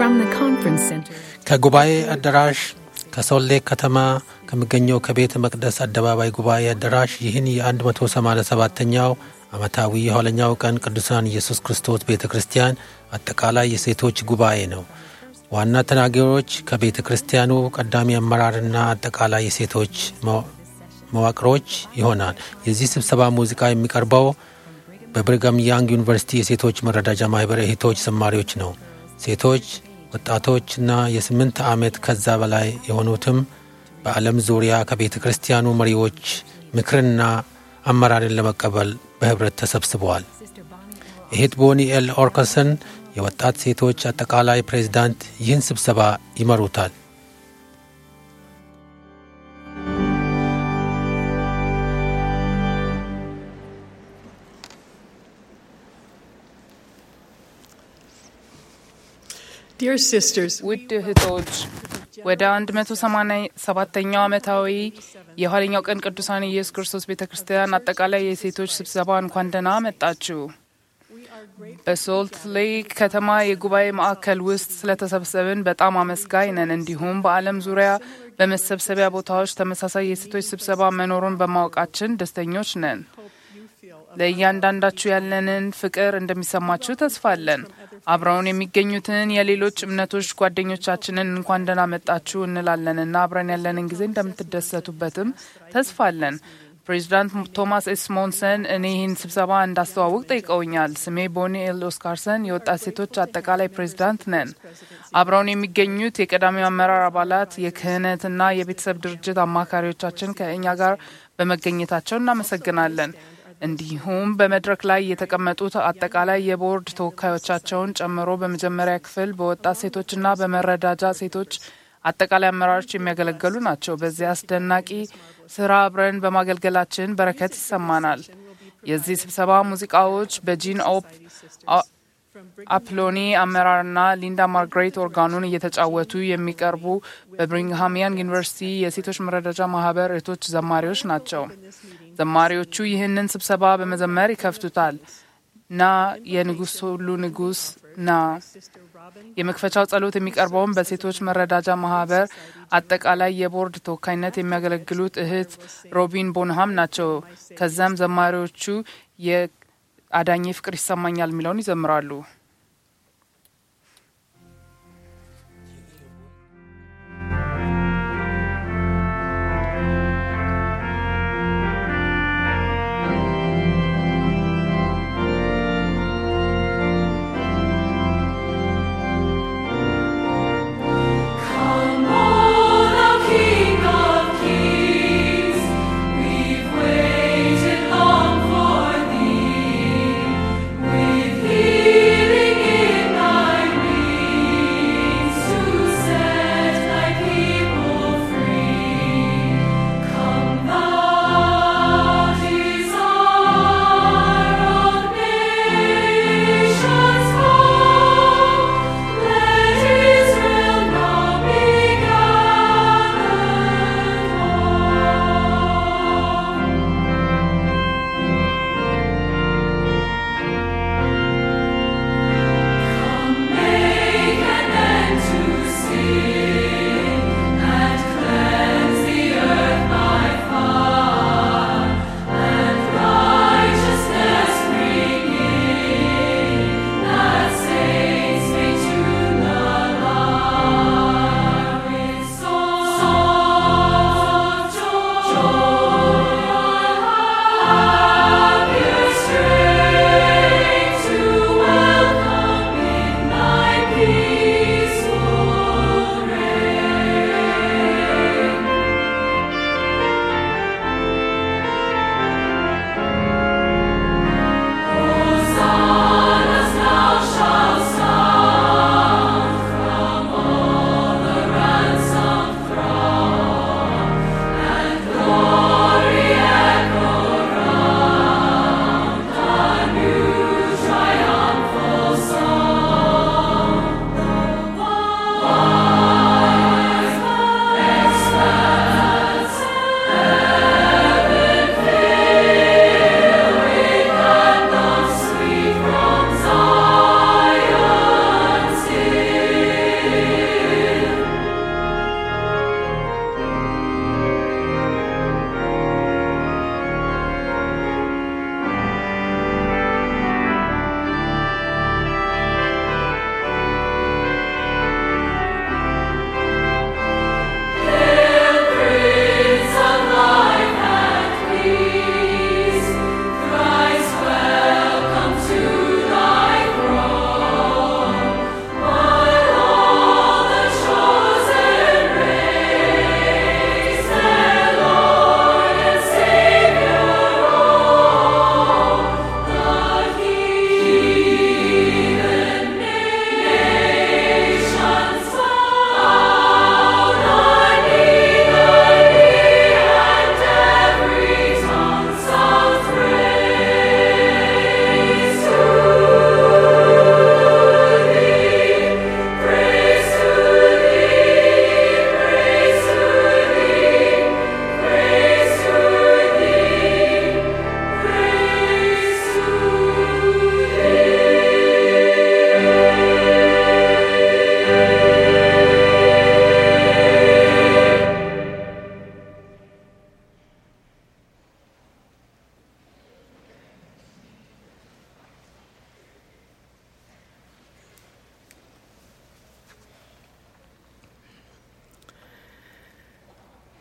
from the conference center. ከጉባኤ አዳራሽ ከሶሌ ከተማ ከሚገኘው ከቤተ መቅደስ አደባባይ ጉባኤ አዳራሽ ይህን የ187ኛው ዓመታዊ የኋለኛው ቀን ቅዱሳን ኢየሱስ ክርስቶስ ቤተ ክርስቲያን አጠቃላይ የሴቶች ጉባኤ ነው። ዋና ተናጋሪዎች ከቤተ ክርስቲያኑ ቀዳሚ አመራርና አጠቃላይ የሴቶች መዋቅሮች ይሆናል። የዚህ ስብሰባ ሙዚቃ የሚቀርበው በብሪጋም ያንግ ዩኒቨርሲቲ የሴቶች መረዳጃ ማህበር እህቶች ዘማሪዎች ነው። ሴቶች ወጣቶችና የስምንት ዓመት ከዛ በላይ የሆኑትም በዓለም ዙሪያ ከቤተ ክርስቲያኑ መሪዎች ምክርና አመራርን ለመቀበል በህብረት ተሰብስበዋል። እህት ቦኒ ኤል ኦርከሰን የወጣት ሴቶች አጠቃላይ ፕሬዝዳንት ይህን ስብሰባ ይመሩታል። Dear sisters, ውድ እህቶች ወደ 187ኛው ዓመታዊ የኋለኛው ቀን ቅዱሳን ኢየሱስ ክርስቶስ ቤተ ክርስቲያን አጠቃላይ የሴቶች ስብሰባ እንኳን ደህና መጣችሁ። በሶልት ሌክ ከተማ የጉባኤ ማዕከል ውስጥ ስለተሰብሰብን በጣም አመስጋኝ ነን። እንዲሁም በዓለም ዙሪያ በመሰብሰቢያ ቦታዎች ተመሳሳይ የሴቶች ስብሰባ መኖሩን በማወቃችን ደስተኞች ነን። ለእያንዳንዳችሁ ያለንን ፍቅር እንደሚሰማችሁ ተስፋ አለን። አብረውን የሚገኙትን የሌሎች እምነቶች ጓደኞቻችንን እንኳን ደህና መጣችሁ እንላለንና አብረን ያለንን ጊዜ እንደምትደሰቱበትም ተስፋ አለን። ፕሬዚዳንት ቶማስ ኤስ ሞንሰን እኔ ይህን ስብሰባ እንዳስተዋውቅ ጠይቀውኛል። ስሜ ቦኒ ኤል ኦስካርሰን የወጣት ሴቶች አጠቃላይ ፕሬዚዳንት ነን። አብረውን የሚገኙት የቀዳሚው አመራር አባላት፣ የክህነትና የቤተሰብ ድርጅት አማካሪዎቻችን ከእኛ ጋር በመገኘታቸው እናመሰግናለን። እንዲሁም በመድረክ ላይ የተቀመጡት አጠቃላይ የቦርድ ተወካዮቻቸውን ጨምሮ በመጀመሪያ ክፍል በወጣት ሴቶችና በመረዳጃ ሴቶች አጠቃላይ አመራሮች የሚያገለግሉ ናቸው። በዚህ አስደናቂ ስራ አብረን በማገልገላችን በረከት ይሰማናል። የዚህ ስብሰባ ሙዚቃዎች በጂን ኦፕ አፕሎኒ አመራርና ሊንዳ ማርግሬት ኦርጋኑን እየተጫወቱ የሚቀርቡ በብሪንግሃም ያንግ ዩኒቨርሲቲ የሴቶች መረዳጃ ማህበር እህቶች ዘማሪዎች ናቸው። ዘማሪዎቹ ይህንን ስብሰባ በመዘመር ይከፍቱታል። ና የንጉሥ ሁሉ ንጉሥ ና። የመክፈቻው ጸሎት የሚቀርበውን በሴቶች መረዳጃ ማህበር አጠቃላይ የቦርድ ተወካይነት የሚያገለግሉት እህት ሮቢን ቦንሃም ናቸው። ከዛም ዘማሪዎቹ የአዳኜ ፍቅር ይሰማኛል የሚለውን ይዘምራሉ። Come, O thou King of Kings, we've waited long for thee. With healing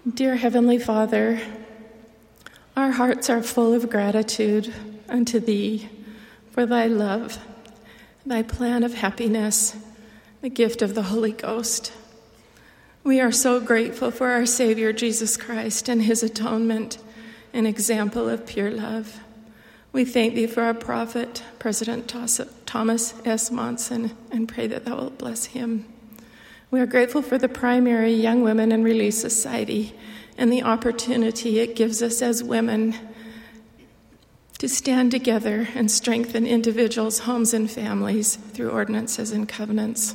Dear Heavenly Father, our hearts are full of gratitude unto Thee for Thy love, Thy plan of happiness, the gift of the Holy Ghost. We are so grateful for our Savior Jesus Christ and His atonement, an example of pure love. We thank Thee for our prophet, President Tos- Thomas S. Monson, and pray that Thou wilt bless him. We are grateful for the primary Young Women and Relief Society and the opportunity it gives us as women to stand together and strengthen individuals, homes, and families through ordinances and covenants.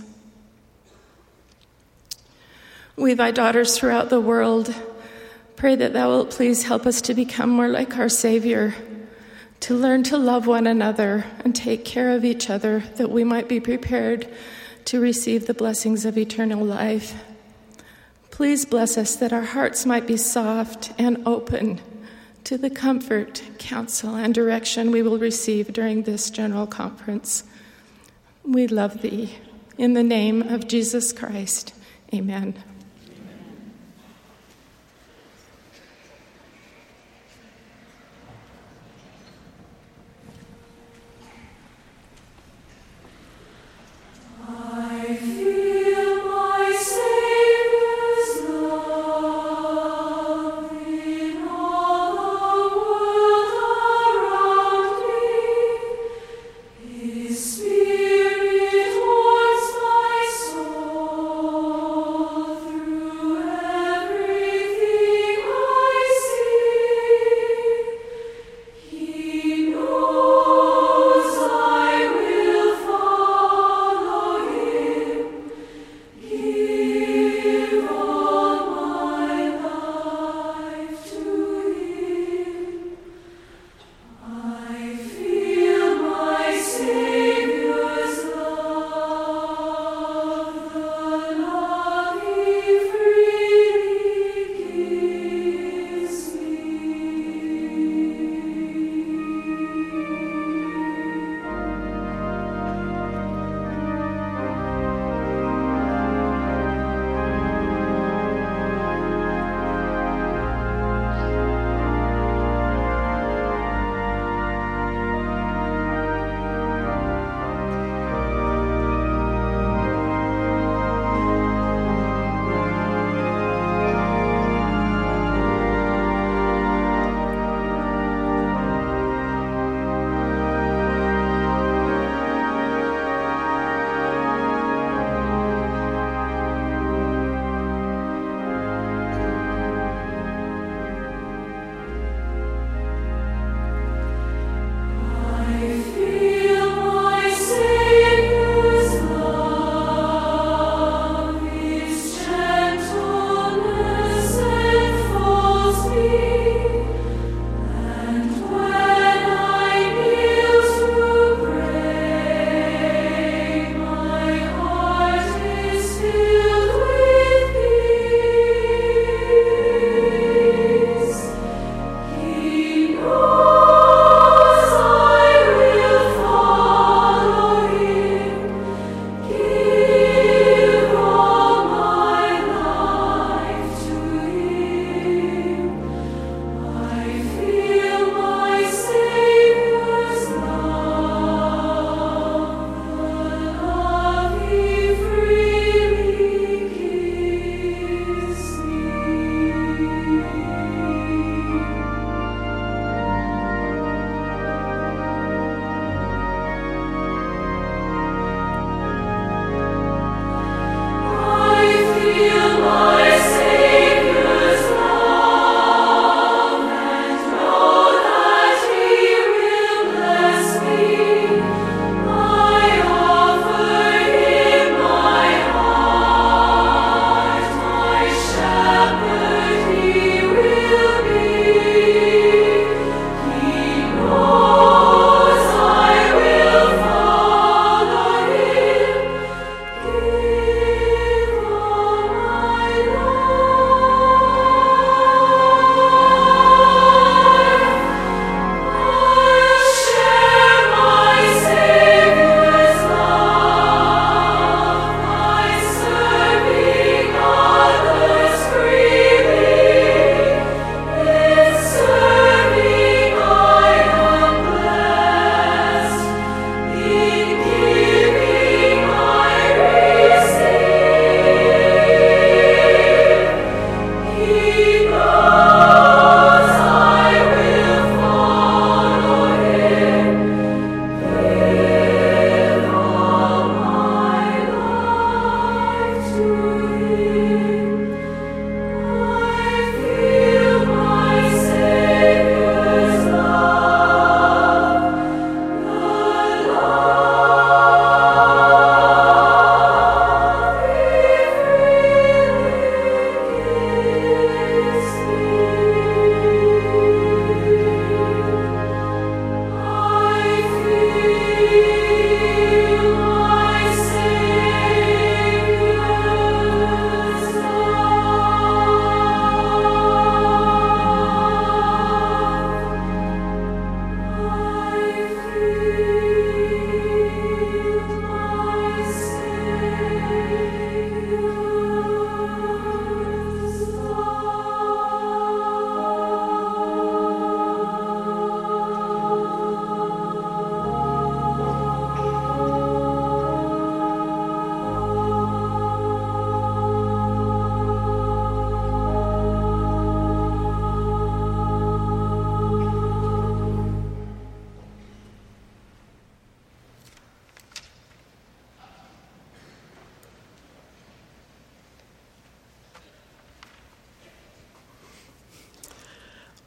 We, thy daughters throughout the world, pray that thou wilt please help us to become more like our Savior, to learn to love one another and take care of each other, that we might be prepared to receive the blessings of eternal life. Please bless us that our hearts might be soft and open to the comfort, counsel, and direction we will receive during this general conference. We love thee. In the name of Jesus Christ, amen. I feel my Savior's love in all the world around me. His Spirit warms my soul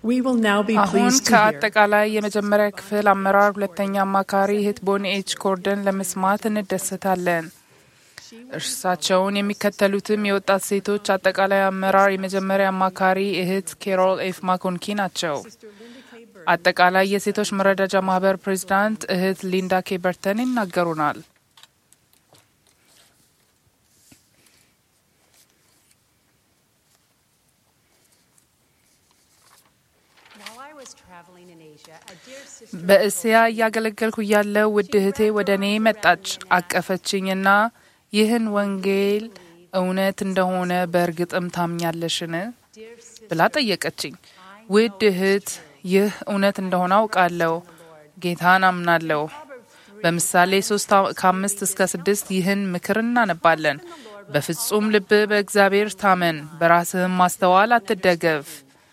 We will now be አሁን pleased to hear ከአጠቃላይ የመጀመሪያ ክፍል አመራር ሁለተኛ አማካሪ እህት ቦኒ ኤች ኮርደን ለመስማት እንደሰታለን። እርሳቸውን የሚከተሉትም የወጣት ሴቶች አጠቃላይ አመራር የመጀመሪያ አማካሪ እህት ኬሮል ኤፍ ማኮንኪ ናቸው። አጠቃላይ የሴቶች መረዳጃ ማህበር ፕሬዚዳንት እህት ሊንዳ ኬ በርተን ይናገሩናል። While I was traveling in Asia, a dear sister በእስያ እያገለገልኩ እያለው ውድ እህቴ ወደ እኔ መጣች፣ አቀፈችኝና ይህን ወንጌል እውነት እንደሆነ በእርግጥም ታምኛለሽን ብላ ጠየቀችኝ። ውድ እህት ይህ እውነት እንደሆነ አውቃለሁ፣ ጌታን አምናለሁ። በምሳሌ ሶስት ከአምስት እስከ ስድስት ይህን ምክር እናነባለን። በፍጹም ልብ በእግዚአብሔር ታመን፣ በራስህም ማስተዋል አትደገፍ።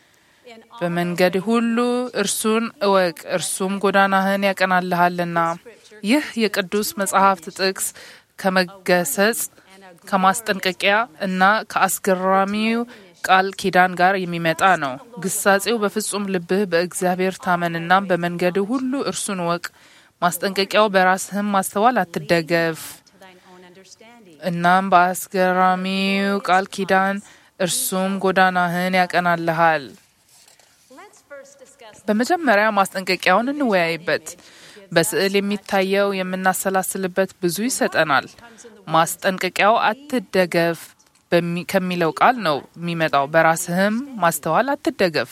በመንገድ ሁሉ እርሱን እወቅ፣ እርሱም ጎዳናህን ያቀናልሃልና። ይህ የቅዱስ መጽሐፍት ጥቅስ ከመገሰጽ ከማስጠንቀቂያ እና ከአስገራሚው ቃል ኪዳን ጋር የሚመጣ ነው። ግሳጼው በፍጹም ልብህ በእግዚአብሔር ታመንና በመንገድ ሁሉ እርሱን እወቅ፣ ማስጠንቀቂያው በራስህም ማስተዋል አትደገፍ። to thine own understanding. እናም በአስገራሚው ቃል ኪዳን እርሱም ጎዳናህን ያቀናልሃል። Let's first discuss በመጀመሪያ ማስጠንቀቂያውን እንወያይበት። በስዕል የሚታየው የምናሰላስልበት ብዙ ይሰጠናል። ማስጠንቀቂያው አትደገፍ በሚ- ከሚለው ቃል ነው የሚመጣው። በራስህም ማስተዋል አትደገፍ።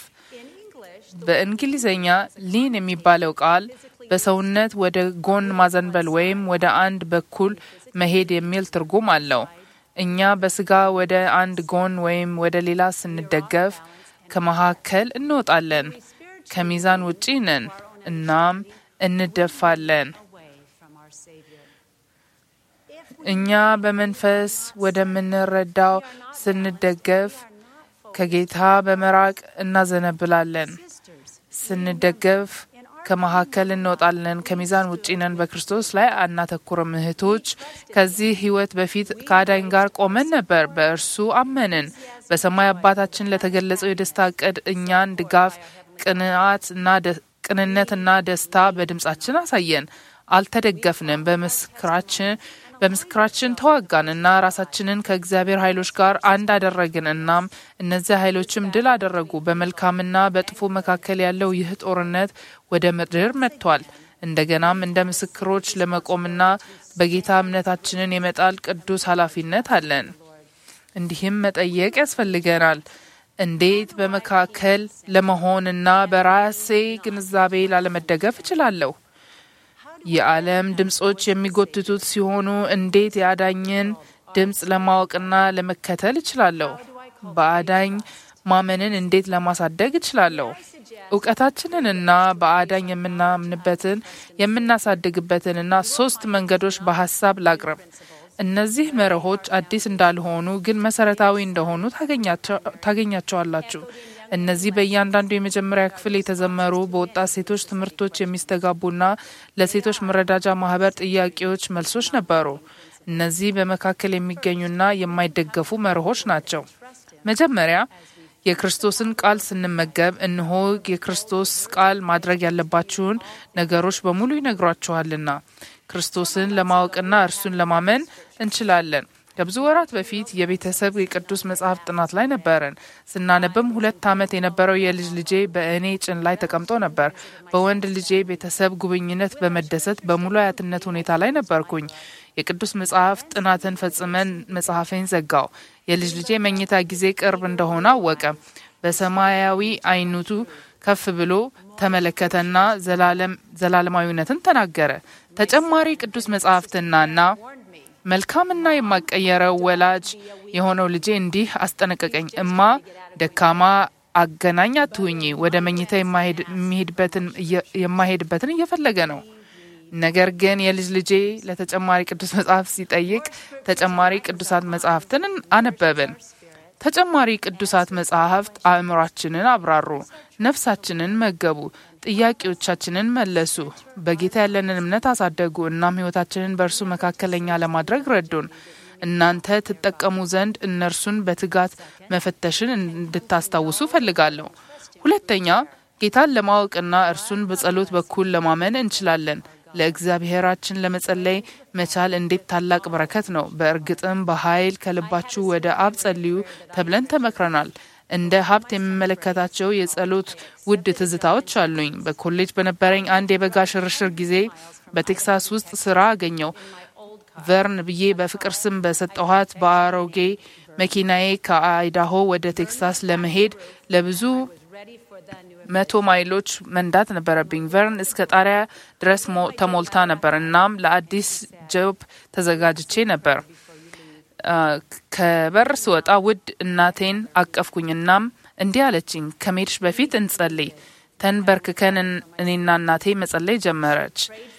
በእንግሊዝኛ ሊን የሚባለው ቃል በሰውነት ወደ ጎን ማዘንበል ወይም ወደ አንድ በኩል መሄድ የሚል ትርጉም አለው። እኛ በስጋ ወደ አንድ ጎን ወይም ወደ ሌላ ስንደገፍ ከመካከል እንወጣለን፣ ከሚዛን ውጪ ነን፣ እናም እንደፋለን። away from our Savior. እኛ በመንፈስ ወደምንረዳው ስንደገፍ ከጌታ በመራቅ እናዘነብላለን። ስንደገፍ ከመካከል እንወጣለን፣ ከሚዛን ውጪ ነን፣ በክርስቶስ ላይ አናተኩርም። እህቶች ከዚህ ሕይወት በፊት ከአዳኝ ጋር ቆመን ነበር፣ በእርሱ አመንን። በሰማይ አባታችን ለተገለጸው የደስታ እቅድ እኛን ድጋፍ፣ ቅንዓት እና ደ- ቅንነትና ደስታ በድምጻችን አሳየን። አልተደገፍንም። በምስክራችን በምስክራችን ተዋጋን እና ራሳችንን ከእግዚአብሔር ኃይሎች ጋር አንድ አደረግን። እናም እነዚያ ኃይሎችም ድል አደረጉ። በመልካምና በጥፎ መካከል ያለው ይህ ጦርነት ወደ ምድር መጥቷል። እንደገናም እንደ ምስክሮች ለመቆምና በጌታ እምነታችንን የመጣል ቅዱስ ኃላፊነት አለን። እንዲህም መጠየቅ ያስፈልገናል። እንዴት በመካከል ለመሆንና በራሴ ግንዛቤ ላለመደገፍ እችላለሁ? የዓለም ድምጾች የሚጎትቱት ሲሆኑ እንዴት የአዳኝን ድምፅ ለማወቅና ለመከተል እችላለሁ? በአዳኝ ማመንን እንዴት ለማሳደግ እችላለሁ? እውቀታችንንና በአዳኝ የምናምንበትን የምናሳድግበትንና ሶስት መንገዶች በሀሳብ ላቅርብ። እነዚህ መርሆች አዲስ እንዳልሆኑ ግን መሰረታዊ እንደሆኑ ታገኛቸው- ታገኛቸዋላችሁ። እነዚህ በእያንዳንዱ የመጀመሪያ ክፍል የተዘመሩ በወጣት ሴቶች ትምህርቶች የሚስተጋቡና ለሴቶች መረዳጃ ማህበር ጥያቄዎች መልሶች ነበሩ። እነዚህ በመካከል የሚገኙና የማይደገፉ መርሆች ናቸው። መጀመሪያ የክርስቶስን ቃል ስንመገብ እነሆ የክርስቶስ ቃል ማድረግ ያለባችሁን ነገሮች በሙሉ ይነግሯችኋልና ክርስቶስን ለማወቅና እርሱን ለማመን እንችላለን። ከብዙ ወራት በፊት የቤተሰብ የቅዱስ መጽሐፍ ጥናት ላይ ነበረን። ስናነብም ሁለት ዓመት የነበረው የልጅ ልጄ በእኔ ጭን ላይ ተቀምጦ ነበር። በወንድ ልጄ ቤተሰብ ጉብኝነት በመደሰት በሙሉ አያትነት ሁኔታ ላይ ነበርኩኝ። የቅዱስ መጽሐፍ ጥናትን ፈጽመን መጽሐፌን ዘጋው። የልጅ ልጄ መኝታ ጊዜ ቅርብ እንደሆነ አወቀ። በሰማያዊ አይነቱ ከፍ ብሎ ተመለከተና ዘላለም ዘላለማዊነትን ተናገረ። ተጨማሪ ቅዱስ መጽሐፍትናና መልካምና የማቀየረው ወላጅ የሆነው ልጄ እንዲህ አስጠነቀቀኝ። እማ ደካማ አገናኝ አትሁኚ። ወደ መኝታ የማሄድ- የሚሄድበትን እየ- የማሄድበትን እየፈለገ ነው። ነገር ግን የልጅ ልጄ ለተጨማሪ ቅዱስ መጽሐፍ ሲጠይቅ ተጨማሪ ቅዱሳት መጽሐፍትን አነበብን። ተጨማሪ ቅዱሳት መጽሐፍት አእምሯችንን አብራሩ፣ ነፍሳችንን መገቡ፣ ጥያቄዎቻችንን መለሱ፣ በጌታ ያለንን እምነት አሳደጉ። እናም ሕይወታችንን በእርሱ መካከለኛ ለማድረግ ረዱን። እናንተ ትጠቀሙ ዘንድ እነርሱን በትጋት መፈተሽን እንድታስታውሱ ፈልጋለሁ። ሁለተኛ ጌታን ለማወቅና እርሱን በጸሎት በኩል ለማመን እንችላለን። ለእግዚአብሔራችን ለመጸለይ መቻል እንዴት ታላቅ በረከት ነው! በእርግጥም በኃይል ከልባችሁ ወደ አብ ጸልዩ ተብለን ተመክረናል። እንደ ሀብት የምመለከታቸው የጸሎት ውድ ትዝታዎች አሉኝ። በኮሌጅ በነበረኝ አንድ የበጋ ሽርሽር ጊዜ በቴክሳስ ውስጥ ስራ አገኘው። ቨርን ብዬ በፍቅር ስም በሰጠኋት በአሮጌ መኪናዬ ከአይዳሆ ወደ ቴክሳስ ለመሄድ ለብዙ መቶ ማይሎች መንዳት ነበረብኝ። ቨርን እስከ ጣሪያ ድረስ ሞ- ተሞልታ ነበር። እናም ለአዲስ ጆብ ተዘጋጅቼ ነበር። አ፣ ከበር ስወጣ ውድ እናቴን አቀፍኩኝ። እናም እንዲህ አለችኝ፣ ከመሄድሽ በፊት እንጸልይ። ተንበርክከን እን- እኔና እናቴ መጸለይ ጀመረች።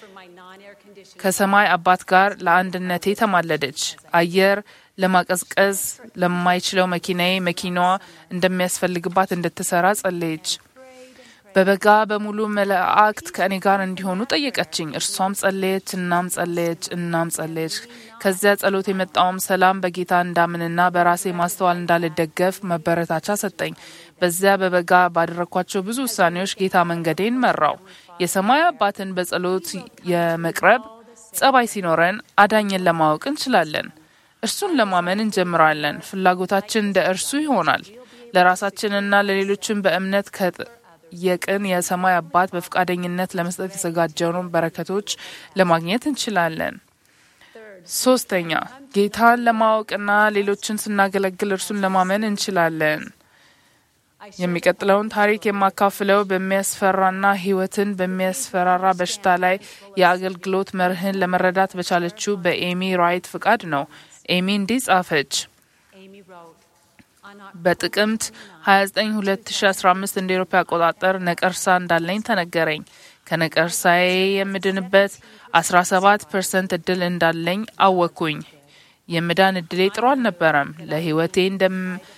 ከሰማይ አባት ጋር ለአንድነቴ ተማለደች። አየር ለማቀዝቀዝ ለማይችለው መኪናዬ መኪናዋ እንደሚያስፈልግባት እንድትሰራ ጸለየች። በበጋ በሙሉ መላእክት ከእኔ ጋር እንዲሆኑ ጠየቀችኝ። እርሷም ጸለየች፣ እናም ጸለየች፣ እናም ጸለየች። ከዚያ ጸሎት የመጣውም ሰላም በጌታ እንዳምንና በራሴ ማስተዋል እንዳልደገፍ መበረታቻ ሰጠኝ። በዚያ በበጋ ባደረግኳቸው ብዙ ውሳኔዎች ጌታ መንገዴን መራው። የሰማይ አባትን በጸሎት የመቅረብ ጸባይ ሲኖረን አዳኝን ለማወቅ እንችላለን። እርሱን ለማመን እንጀምራለን። ፍላጎታችን እንደ እርሱ ይሆናል። ለራሳችንና ለሌሎችን በእምነት ከጠየቅን የሰማይ አባት በፈቃደኝነት ለመስጠት የተዘጋጀውን በረከቶች ለማግኘት እንችላለን። ሶስተኛ ጌታን ለማወቅና ሌሎችን ስናገለግል እርሱን ለማመን እንችላለን። የሚቀጥለውን ታሪክ የማካፍለው በሚያስፈራና ሕይወትን በሚያስፈራራ በሽታ ላይ የአገልግሎት መርህን ለመረዳት በቻለችው በኤሚ ራይት ፍቃድ ነው። ኤሚ እንዲህ ጻፈች። Amy wrote, on Oc- በጥቅምት 29 2015 እንደ ኤሮፓ አቆጣጠር ነቀርሳ እንዳለኝ ተነገረኝ። ከነቀርሳዬ የምድንበት 17 ፐርሰንት እድል እንዳለኝ አወቅኩኝ። የምዳን እድሌ ጥሩ አልነበረም። ለህይወቴ እንደም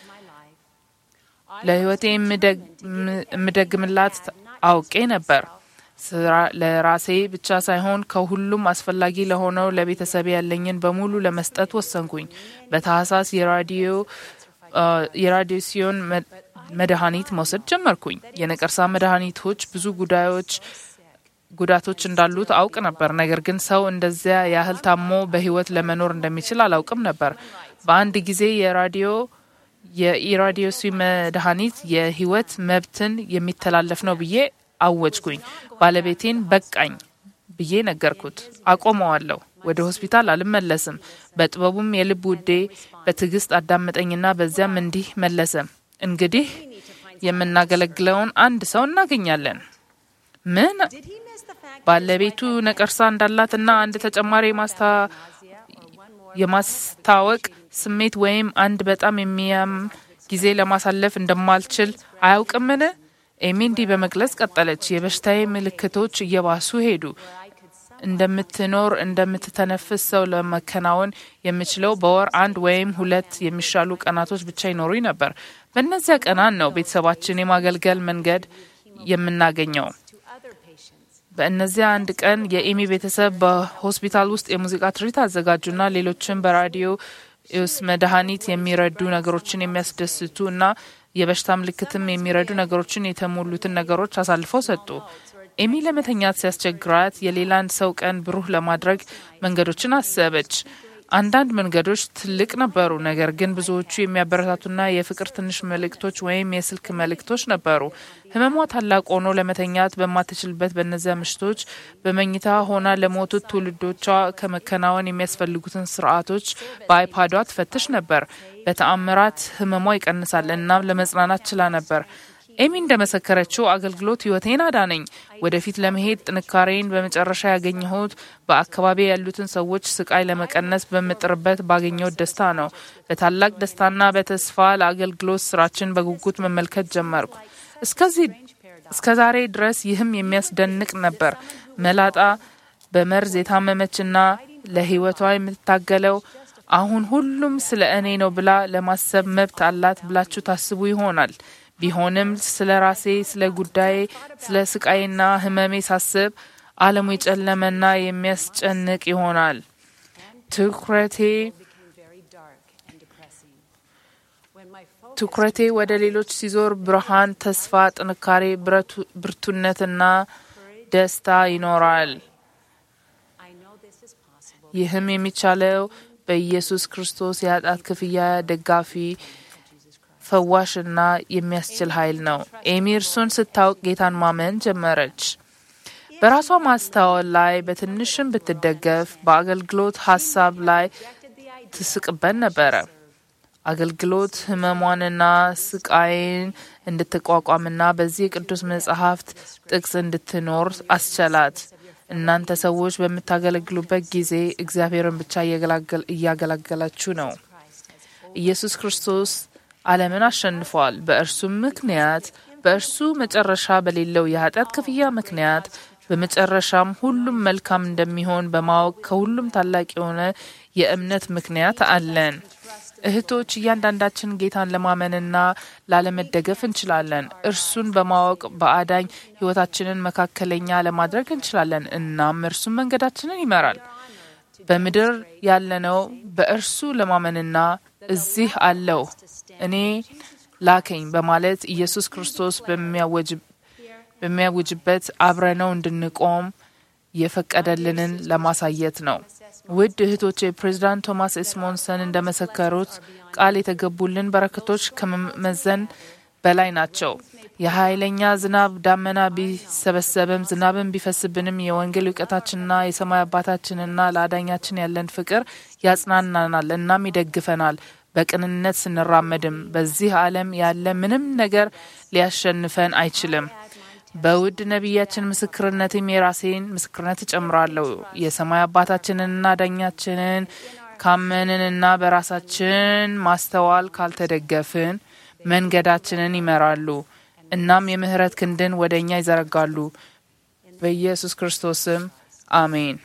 ለህይወቴ የምደግምላት አውቄ ነበር። ስራ- ለራሴ ብቻ ሳይሆን ከሁሉም አስፈላጊ ለሆነው ለቤተሰብ ያለኝን በሙሉ ለመስጠት ወሰንኩኝ። በታህሳስ የራዲዮ አ፣ የራዲዮሲዮን መ- መድኃኒት መውሰድ ጀመርኩኝ። የነቀርሳ መድኃኒቶች ብዙ ጉዳዮች ጉዳቶች እንዳሉት አውቅ ነበር። ነገር ግን ሰው እንደዚያ ያህል ታሞ በህይወት ለመኖር እንደሚችል አላውቅም ነበር። በአንድ ጊዜ የራዲዮ የኢራዲዮሲ መድኃኒት የህይወት መብትን የሚተላለፍ ነው ብዬ አወጅኩኝ። ባለቤቴን በቃኝ ብዬ ነገርኩት። አቆመዋለሁ። ወደ ሆስፒታል አልመለስም። በጥበቡም የልብ ውዴ በትዕግስት አዳመጠኝና በዚያም እንዲህ መለሰ። እንግዲህ የምናገለግለውን አንድ ሰው እናገኛለን። ምን ባለቤቱ ነቀርሳ እንዳላትና አንድ ተጨማሪ የማስታ- የማስታወቅ ስሜት ወይም አንድ በጣም የሚያም ጊዜ ለማሳለፍ እንደማልችል አያውቅምን? ኤሚ እንዲህ በመግለጽ ቀጠለች። የበሽታዬ ምልክቶች እየባሱ ሄዱ። እንደምትኖር እንደምትተነፍስ ሰው ለመከናወን የምችለው በወር አንድ ወይም ሁለት የሚሻሉ ቀናቶች ብቻ ይኖሩኝ ነበር። በእነዚያ ቀናት ነው ቤተሰባችን የማገልገል መንገድ የምናገኘው። በእነዚያ አንድ ቀን የኤሚ ቤተሰብ በሆስፒታል ውስጥ የሙዚቃ ትርኢት አዘጋጁና ሌሎችም በራዲዮ ስ መድኃኒት የሚረዱ ነገሮችን የሚያስደስቱ እና የበሽታ ምልክትም የሚረዱ ነገሮችን የተሞሉትን ነገሮች አሳልፈው ሰጡ። ኤሚ ለመተኛት ሲያስቸግራት የሌላን ሰው ቀን ብሩህ ለማድረግ መንገዶችን አሰበች። አንዳንድ መንገዶች ትልቅ ነበሩ፣ ነገር ግን ብዙዎቹ የሚያበረታቱና የፍቅር ትንሽ መልእክቶች ወይም የስልክ መልእክቶች ነበሩ። ህመሟ ታላቅ ሆኖ ለመተኛት በማትችልበት በእነዚያ ምሽቶች በመኝታ ሆና ለሞቱት ትውልዶቿ ከመከናወን የሚያስፈልጉትን ስርዓቶች በአይፓዷ ትፈትሽ ነበር። በተአምራት ህመሟ ይቀንሳል፣ እናም ለመጽናናት ችላ ነበር። ኤሚ እንደመሰከረችው አገልግሎት ህይወቴን አዳነኝ። ወደፊት ለመሄድ ጥንካሬን በመጨረሻ ያገኘሁት በአካባቢ ያሉትን ሰዎች ስቃይ ለመቀነስ በምጥርበት ባገኘሁት ደስታ ነው። በታላቅ ደስታና በተስፋ ለአገልግሎት ስራችን በጉጉት መመልከት ጀመርኩ። እስከዚህ እስከ ዛሬ ድረስ ይህም የሚያስደንቅ ነበር። መላጣ በመርዝ የታመመችና ለህይወቷ የምትታገለው አሁን ሁሉም ስለ እኔ ነው ብላ ለማሰብ መብት አላት ብላችሁ ታስቡ ይሆናል። ቢሆንም ስለ ራሴ፣ ስለ ጉዳዬ፣ ስለ ስቃይና ህመሜ ሳስብ ዓለሙ የጨለመና የሚያስጨንቅ ይሆናል። ትኩረቴ became very dark and depressing. When my focus ትኩረቴ ወደ ሌሎች ሲዞር ብርሃን፣ ተስፋ፣ ጥንካሬ፣ ብረቱ- ብርቱነትና ደስታ ይኖራል። I know this is possible. ይህም የሚቻለው በኢየሱስ ክርስቶስ የኃጢአት ክፍያ ደጋፊ ፈዋሽና የሚያስችል ኃይል ነው። ኤሚ እርሱን ስታውቅ ጌታን ማመን ጀመረች። በራሷ ማስተዋል ላይ በትንሽም ብትደገፍ በአገልግሎት ሀሳብ ላይ ትስቅበት ነበረ። አገልግሎት ህመሟንና ስቃይን እንድትቋቋምና በዚህ የቅዱስ መጽሐፍት ጥቅስ እንድትኖር አስቻላት። እናንተ ሰዎች በምታገለግሉበት ጊዜ እግዚአብሔርን ብቻ እያገላገል- እያገለገላችሁ ነው። ኢየሱስ ክርስቶስ ዓለምን አሸንፏል። በእርሱም ምክንያት በእርሱ መጨረሻ በሌለው የኃጢአት ክፍያ ምክንያት በመጨረሻም ሁሉም መልካም እንደሚሆን በማወቅ ከሁሉም ታላቅ የሆነ የእምነት ምክንያት አለን። እህቶች፣ እያንዳንዳችን ጌታን ለማመንና ላለመደገፍ እንችላለን። እርሱን በማወቅ በአዳኝ ሕይወታችንን መካከለኛ ለማድረግ እንችላለን። እናም እርሱም መንገዳችንን ይመራል። በምድር ያለነው በእርሱ ለማመንና እዚህ አለው እኔ ላከኝ በማለት ኢየሱስ ክርስቶስ በሚያወጅ- በሚያውጅበት አብረነው እንድንቆም የፈቀደልንን ለማሳየት ነው። ውድ እህቶቼ ፕሬዚዳንት ቶማስ ኤስሞንሰን እንደመሰከሩት ቃል የተገቡልን በረከቶች ከመመዘን በላይ ናቸው። የኃይለኛ ዝናብ ዳመና ቢሰበሰብም ዝናብን ቢፈስብንም የወንጌል እውቀታችንና የሰማይ አባታችንና ለአዳኛችን ያለን ፍቅር ያጽናናናል እናም ይደግፈናል። በቅንነት ስንራመድም በዚህ ዓለም ያለ ምንም ነገር ሊያሸንፈን አይችልም። በውድ ነቢያችን ምስክርነትም የራሴን ምስክርነት እጨምራለሁ። የሰማይ አባታችንንና ዳኛችንን ካመንንና በራሳችን ማስተዋል ካልተደገፍን መንገዳችንን ይመራሉ። እናም የምህረት ክንድን ወደ እኛ ይዘረጋሉ። በኢየሱስ ክርስቶስም አሜን።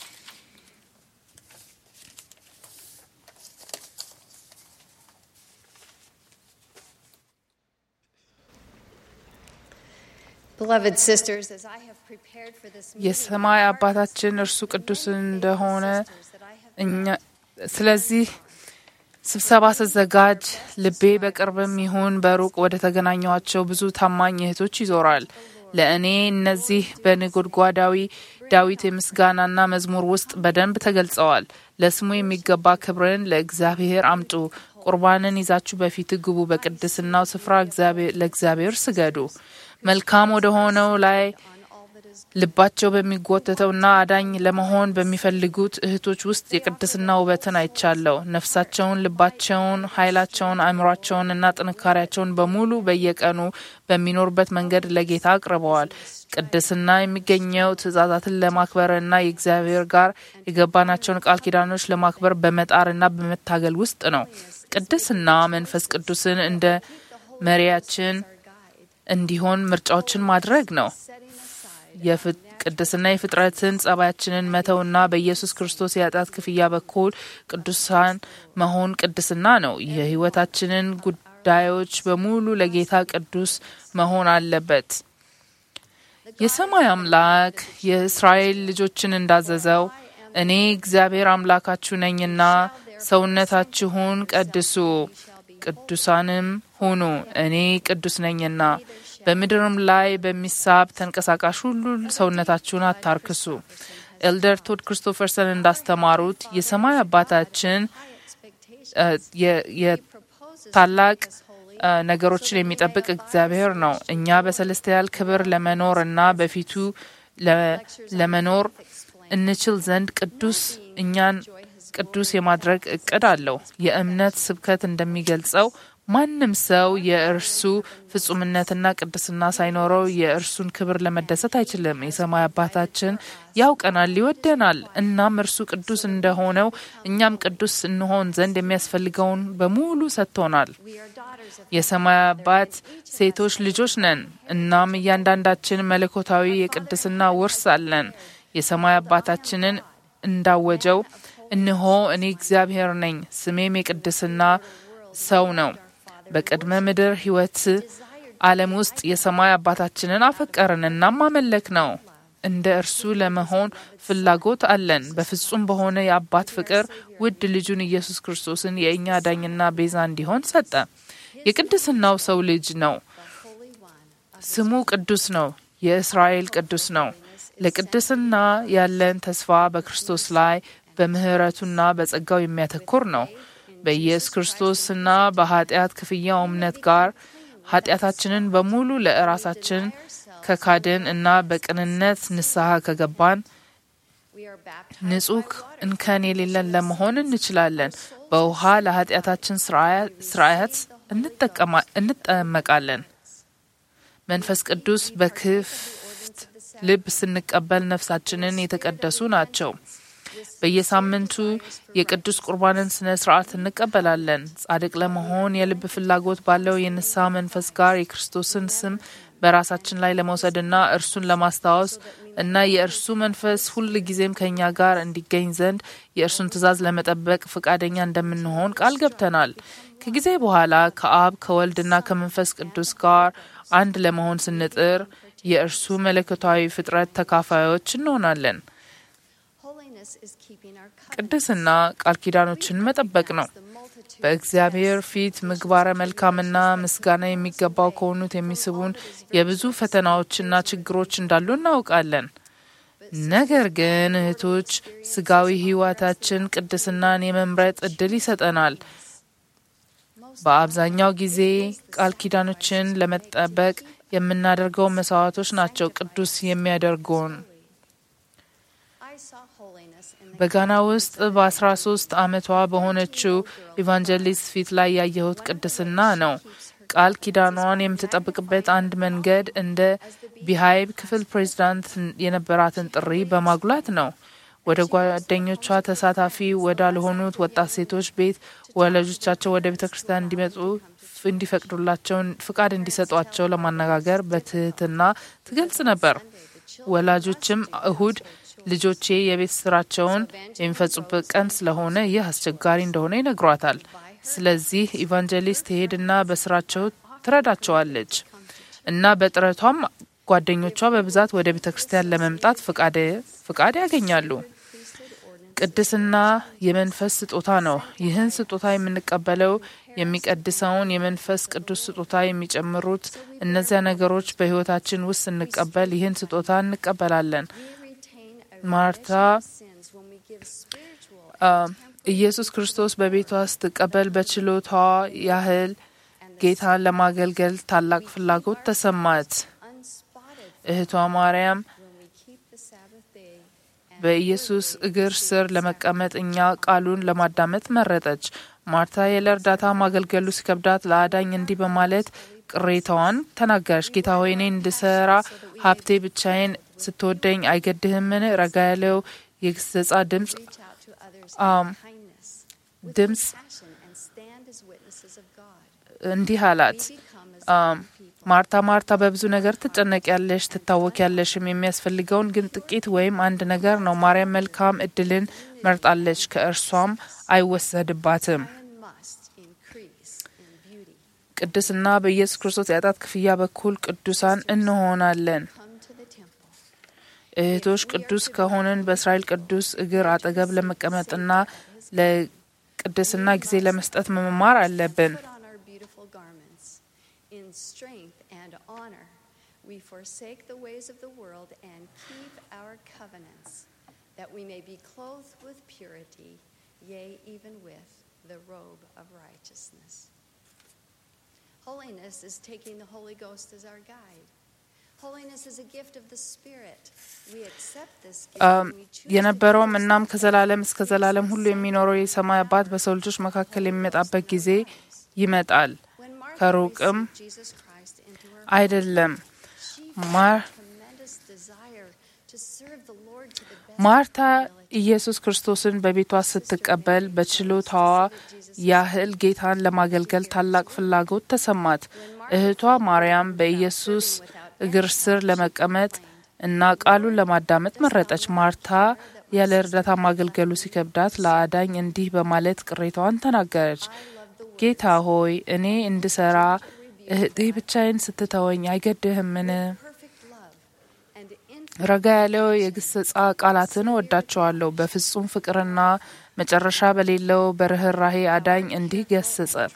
Beloved sisters, as I have prepared for this meeting, የሰማይ አባታችን እርሱ ቅዱስ እንደሆነ እኛ ስለዚህ ስብሰባ ስዘጋጅ ልቤ በቅርብም ይሁን በሩቅ ወደ ተገናኟቸው ብዙ ታማኝ እህቶች ይዞራል። ለእኔ እነዚህ በነጎድጓዳዊ ዳዊት የምስጋናና መዝሙር ውስጥ በደንብ ተገልጸዋል። ለስሙ የሚገባ ክብርን ለእግዚአብሔር አምጡ። ቁርባንን ይዛችሁ በፊት ግቡ። በቅድስናው ስፍራ እግዚአብሔር- ለእግዚአብሔር ስገዱ። መልካም ወደ ሆነው ላይ ልባቸው በሚጎተተውና አዳኝ ለመሆን በሚፈልጉት እህቶች ውስጥ የቅድስና ውበትን አይቻለሁ። ነፍሳቸውን፣ ልባቸውን፣ ኃይላቸውን፣ አእምሯቸውን እና ጥንካሬያቸውን በሙሉ በየቀኑ በሚኖሩበት መንገድ ለጌታ አቅርበዋል። ቅድስና የሚገኘው ትእዛዛትን ለማክበርና የእግዚአብሔር ጋር የገባናቸውን ቃል ኪዳኖች ለማክበር በመጣርና በመታገል ውስጥ ነው። ቅድስና መንፈስ ቅዱስን እንደ መሪያችን እንዲሆን ምርጫዎችን ማድረግ ነው። የፍ- ቅድስና የፍጥረትን ጸባያችንን መተውና በኢየሱስ ክርስቶስ የኃጢአት ክፍያ በኩል ቅዱሳን መሆን ቅድስና ነው። የሕይወታችንን ጉዳዮች በሙሉ ለጌታ ቅዱስ መሆን አለበት። የሰማይ አምላክ የእስራኤል ልጆችን እንዳዘዘው እኔ እግዚአብሔር አምላካችሁ ነኝና ሰውነታችሁን ቀድሱ፣ ቅዱሳንም ሁኑ፣ እኔ ቅዱስ ነኝና። በምድርም ላይ በሚሳብ ተንቀሳቃሽ ሁሉ ሰውነታችሁን አታርክሱ። ኤልደር ቶድ ክሪስቶፈርሰን እንዳስተማሩት የሰማይ አባታችን እ፣ የ- የ- ታላቅ እ፣ ነገሮችን የሚጠብቅ እግዚአብሔር ነው። እኛ በሰለስቲያል ክብር ለመኖር እና በፊቱ ለ- ለመኖር እንችል ዘንድ ቅዱስ እኛን ቅዱስ የማድረግ እቅድ አለው። የእምነት ስብከት እንደሚገልጸው ማንም ሰው የእርሱ ፍጹምነትና ቅድስና ሳይኖረው የእርሱን ክብር ለመደሰት አይችልም። የሰማይ አባታችን ያውቀናል፣ ይወደናል። እናም እርሱ ቅዱስ እንደሆነው እኛም ቅዱስ እንሆን ዘንድ የሚያስፈልገውን በሙሉ ሰጥቶናል። የሰማይ አባት ሴቶች ልጆች ነን። እናም እያንዳንዳችን መለኮታዊ የቅድስና ውርስ አለን። የሰማይ አባታችንን እንዳወጀው እነሆ እኔ እግዚአብሔር ነኝ፣ ስሜም የቅድስና ሰው ነው። በቅድመ ምድር ሕይወት ዓለም ውስጥ የሰማይ አባታችንን አፈቀርን እናም አመለክ ነው። እንደ እርሱ ለመሆን ፍላጎት አለን። በፍጹም በሆነ የአባት ፍቅር ውድ ልጁን ኢየሱስ ክርስቶስን የእኛ ዳኝና ቤዛ እንዲሆን ሰጠ። የቅድስናው ሰው ልጅ ነው። ስሙ ቅዱስ ነው። የእስራኤል ቅዱስ ነው። ለቅድስና ያለን ተስፋ በክርስቶስ ላይ በምሕረቱና በጸጋው የሚያተኩር ነው። በኢየሱስ ክርስቶስና በኃጢአት ክፍያው እምነት ጋር ኃጢአታችንን በሙሉ ለራሳችን ከካድን እና በቅንነት ንስሐ ከገባን ንጹህ እንከን የሌለን ለመሆን እንችላለን። በውሃ ለኃጢአታችን ስርአት እንጠመቃለን። መንፈስ ቅዱስ በክፍት ልብ ስንቀበል ነፍሳችንን የተቀደሱ ናቸው። በየሳምንቱ የቅዱስ ቁርባንን ስነ ስርዓት እንቀበላለን። ጻድቅ ለመሆን የልብ ፍላጎት ባለው የንስሐ መንፈስ ጋር የክርስቶስን ስም በራሳችን ላይ ለመውሰድና እርሱን ለማስታወስ እና የእርሱ መንፈስ ሁል ጊዜም ከእኛ ጋር እንዲገኝ ዘንድ የእርሱን ትእዛዝ ለመጠበቅ ፈቃደኛ እንደምንሆን ቃል ገብተናል። ከጊዜ በኋላ ከአብ ከወልድና ከመንፈስ ቅዱስ ጋር አንድ ለመሆን ስንጥር የእርሱ መለኮታዊ ፍጥረት ተካፋዮች እንሆናለን። ቅድስና ቃል ኪዳኖችን መጠበቅ ነው። በእግዚአብሔር ፊት ምግባረ መልካምና ምስጋና የሚገባው ከሆኑት የሚስቡን የብዙ ፈተናዎችና ችግሮች እንዳሉ እናውቃለን። ነገር ግን እህቶች፣ ስጋዊ ሕይወታችን ቅድስናን የመምረጥ እድል ይሰጠናል። በአብዛኛው ጊዜ ቃል ኪዳኖችን ለመጠበቅ የምናደርገው መስዋዕቶች ናቸው ቅዱስ የሚያደርጉን። በጋና ውስጥ በአስራ ሶስት ዓመቷ በሆነችው ኢቫንጀሊስት ፊት ላይ ያየሁት ቅድስና ነው። ቃል ኪዳኗን የምትጠብቅበት አንድ መንገድ እንደ ቢሃይብ ክፍል ፕሬዚዳንት የነበራትን ጥሪ በማጉላት ነው። ወደ ጓደኞቿ ተሳታፊ ወዳልሆኑት ወጣት ሴቶች ቤት ወላጆቻቸው ወደ ቤተ ክርስቲያን እንዲመጡ እንዲፈቅዱላቸው ፍቃድ እንዲሰጧቸው ለማነጋገር በትህትና ትገልጽ ነበር። ወላጆችም እሁድ ልጆቼ የቤት ስራቸውን የሚፈጹበት ቀን ስለሆነ ይህ አስቸጋሪ እንደሆነ ይነግሯታል። ስለዚህ ኢቫንጀሊስት ትሄድና በስራቸው ትረዳቸዋለች እና በጥረቷም ጓደኞቿ በብዛት ወደ ቤተ ክርስቲያን ለመምጣት ፍቃድ ያገኛሉ። ቅድስና የመንፈስ ስጦታ ነው። ይህን ስጦታ የምንቀበለው የሚቀድሰውን የመንፈስ ቅዱስ ስጦታ የሚጨምሩት እነዚያ ነገሮች በሕይወታችን ውስጥ ስንቀበል ይህን ስጦታ እንቀበላለን። ማርታ ኢየሱስ ክርስቶስ በቤቷ ስትቀበል በችሎታዋ ያህል ጌታን ለማገልገል ታላቅ ፍላጎት ተሰማት። እህቷ ማርያም በኢየሱስ እግር ስር ለመቀመጥ እኛ ቃሉን ለማዳመጥ መረጠች። ማርታ ያለ እርዳታ ማገልገሉ ሲከብዳት ለአዳኝ እንዲህ በማለት ቅሬታዋን ተናገረች። ጌታ ሆይ እኔ እንድሰራ ሀብቴ ብቻዬን ስትወደኝ አይገድህምን? ረጋ ያለው የግሰጻ ድምፅ ድምፅ እንዲህ አላት፣ ማርታ ማርታ በብዙ ነገር ትጨነቂያለሽ፣ ትታወቂያለሽም። የሚያስፈልገውን ግን ጥቂት ወይም አንድ ነገር ነው። ማርያም መልካም እድልን መርጣለች፣ ከእርሷም አይወሰድባትም። ቅድስና በኢየሱስ ክርስቶስ የኃጢአት ክፍያ በኩል ቅዱሳን እንሆናለን። እህቶች ቅዱስ ከሆንን በእስራኤል ቅዱስ እግር አጠገብ ለመቀመጥና ለቅድስና ጊዜ ለመስጠት መማር አለብን። We forsake the ways of the world and keep our covenants, that we may be clothed with purity, yea, even with the robe of righteousness. Holiness is taking the Holy Ghost as our guide. Holiness is a gift of the Spirit. We accept this gift and we choose የነበረውም እናም ከዘላለም እስከ ዘላለም ሁሉ የሚኖረው የሰማይ አባት በሰው ልጆች መካከል የሚመጣበት ጊዜ ይመጣል፣ When Martha ከሩቅም received Jesus Christ into her አይደለም። she ማር felt a tremendous desire to serve the Lord to the best ማርታ of her ability. ኢየሱስ ክርስቶስን በቤቷ ስትቀበል በችሎታዋ ያህል ጌታን ለማገልገል ታላቅ ፍላጎት ተሰማት። እህቷ ማርያም በኢየሱስ እግር ስር ለመቀመጥ እና ቃሉን ለማዳመጥ መረጠች። ማርታ ያለ እርዳታ ማገልገሉ ሲከብዳት ለአዳኝ እንዲህ በማለት ቅሬታዋን ተናገረች። ጌታ ሆይ እኔ እንድሰራ እህቴ ብቻዬን ስትተወኝ አይገድህምን? perfect love and infinite ረጋ ያለው የግስጻ ቃላትን እወዳቸዋለሁ። በፍጹም ፍቅርና መጨረሻ በሌለው በርኅራሄ አዳኝ እንዲህ ገሰጸ።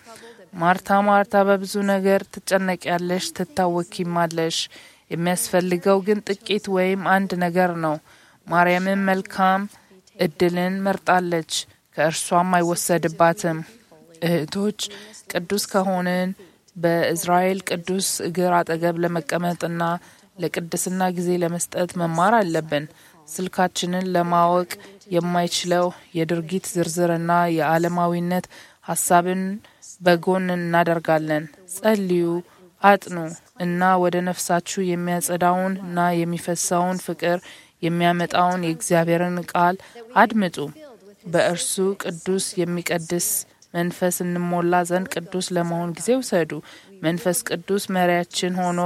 ማርታ ማርታ በብዙ ነገር ትጨነቂያለሽ፣ ትታወኪማለሽ። የሚያስፈልገው ግን ጥቂት ወይም አንድ ነገር ነው። ማርያምን መልካም እድልን መርጣለች፣ ከእርሷም አይወሰድባትም። እህቶች ቅዱስ ከሆንን በእዝራኤል ቅዱስ እግር አጠገብ ለመቀመጥና ለቅድስና ጊዜ ለመስጠት መማር አለብን። ስልካችንን ለማወቅ የማይችለው የድርጊት ዝርዝርና የዓለማዊነት ሀሳብን በጎን እናደርጋለን። ጸልዩ፣ አጥኑ እና ወደ ነፍሳችሁ የሚያጸዳውን እና የሚፈሳውን ፍቅር የሚያመጣውን የእግዚአብሔርን ቃል አድምጡ። በእርሱ ቅዱስ የሚቀድስ መንፈስ እንሞላ ዘንድ ቅዱስ ለመሆን ጊዜ ውሰዱ። መንፈስ ቅዱስ መሪያችን ሆኖ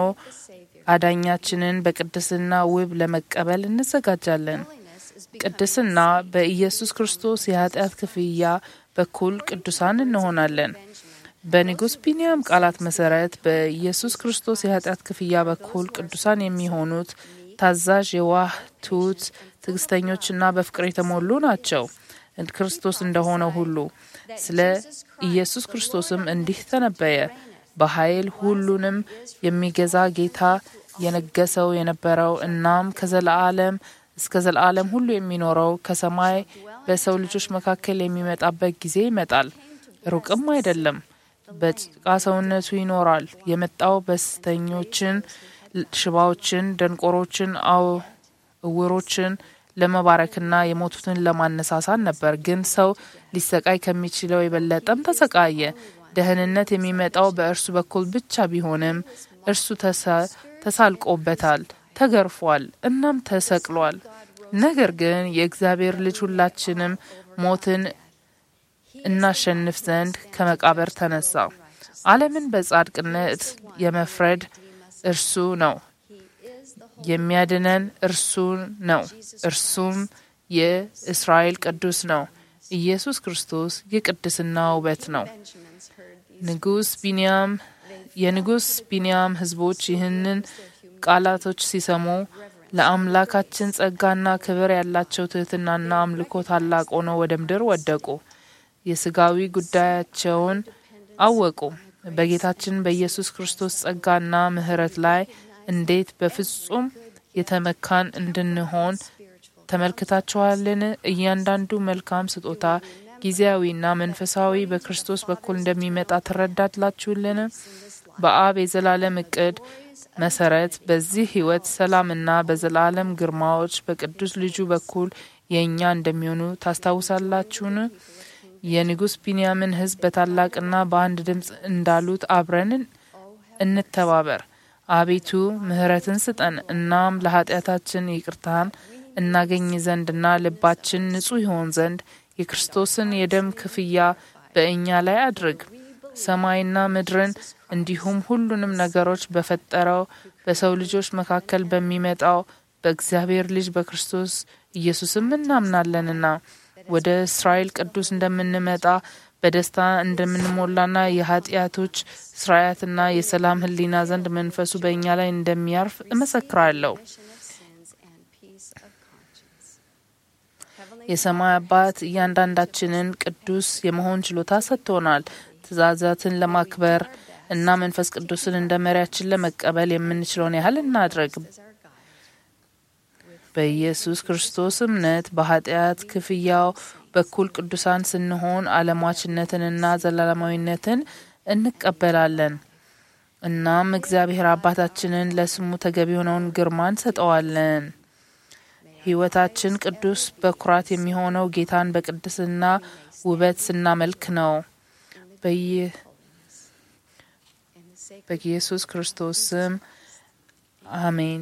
አዳኛችንን በቅድስና ውብ ለመቀበል እንዘጋጃለን። ቅድስና በኢየሱስ ክርስቶስ የኃጢአት ክፍያ በኩል ቅዱሳን እንሆናለን። በንጉሥ ቢንያም ቃላት መሰረት በኢየሱስ ክርስቶስ የኃጢአት ክፍያ በኩል ቅዱሳን የሚሆኑት ታዛዥ፣ የዋህ፣ ትሑት፣ ትዕግስተኞችና በፍቅር የተሞሉ ናቸው ክርስቶስ እንደሆነው ሁሉ። ስለ ኢየሱስ ክርስቶስም እንዲህ ተነበየ። በኃይል ሁሉንም የሚገዛ ጌታ የነገሰው የነበረው እናም ከዘለዓለም እስከ ዘለዓለም ሁሉ የሚኖረው ከሰማይ በሰው ልጆች መካከል የሚመጣበት ጊዜ ይመጣል፣ ሩቅም አይደለም። በጭቃ ሰውነቱ ይኖራል። የመጣው በስተኞችን፣ ሽባዎችን፣ ደንቆሮችን፣ እውሮችን ለመባረክና የሞቱትን ለማነሳሳት ነበር። ግን ሰው ሊሰቃይ ከሚችለው የበለጠም ተሰቃየ። ደህንነት የሚመጣው በእርሱ በኩል ብቻ ቢሆንም እርሱ ተሳልቆበታል፣ ተገርፏል፣ እናም ተሰቅሏል። ነገር ግን የእግዚአብሔር ልጅ ሁላችንም ሞትን እናሸንፍ ዘንድ ከመቃብር ተነሳ። ዓለምን በጻድቅነት የመፍረድ እርሱ ነው። የሚያድነን እርሱ ነው። እርሱም የእስራኤል ቅዱስ ነው። ኢየሱስ ክርስቶስ የቅድስና ውበት ነው። ንጉስ ቢንያም የንጉስ ቢንያም ህዝቦች ይህንን ቃላቶች ሲሰሙ ለአምላካችን ጸጋና ክብር ያላቸው ትህትናና አምልኮ ታላቅ ሆኖ ወደ ምድር ወደቁ። የስጋዊ ጉዳያቸውን አወቁ። በጌታችን በኢየሱስ ክርስቶስ ጸጋና ምሕረት ላይ እንዴት በፍጹም የተመካን እንድንሆን ተመልክታችኋልን? እያንዳንዱ መልካም ስጦታ ጊዜያዊና መንፈሳዊ በክርስቶስ በኩል እንደሚመጣ ትረዳላችሁልን? በአብ የዘላለም እቅድ መሰረት በዚህ ህይወት ሰላምና በዘላለም ግርማዎች በቅዱስ ልጁ በኩል የእኛ እንደሚሆኑ ታስታውሳላችሁን? የንጉሥ ቢንያምን ህዝብ በታላቅና በአንድ ድምፅ እንዳሉት አብረን እንተባበር። አቤቱ ምሕረትን ስጠን፣ እናም ለኃጢአታችን ይቅርታን እናገኝ ዘንድና ልባችን ንጹሕ ይሆን ዘንድ የክርስቶስን የደም ክፍያ በእኛ ላይ አድርግ። ሰማይና ምድርን እንዲሁም ሁሉንም ነገሮች በፈጠረው በሰው ልጆች መካከል በሚመጣው በእግዚአብሔር ልጅ በክርስቶስ ኢየሱስም እናምናለንና ወደ እስራኤል ቅዱስ እንደምንመጣ በደስታ እንደምንሞላና የኃጢአቶች ስርአትና የሰላም ህሊና ዘንድ መንፈሱ በእኛ ላይ እንደሚያርፍ እመሰክራለሁ። የሰማይ አባት እያንዳንዳችንን ቅዱስ የመሆን ችሎታ ሰጥቶናል። ትእዛዛትን ለማክበር እና መንፈስ ቅዱስን እንደ መሪያችን ለመቀበል የምንችለውን ያህል እናድረግ። በኢየሱስ ክርስቶስ እምነት በኃጢአት ክፍያው በኩል ቅዱሳን ስንሆን አለሟችነትንና ዘላለማዊነትን እንቀበላለን። እናም እግዚአብሔር አባታችንን ለስሙ ተገቢ የሆነውን ግርማ እንሰጠዋለን። ህይወታችን ቅዱስ በኩራት የሚሆነው ጌታን በቅድስና ውበት ስናመልክ ነው። በኢየሱስ ክርስቶስ ስም አሜን።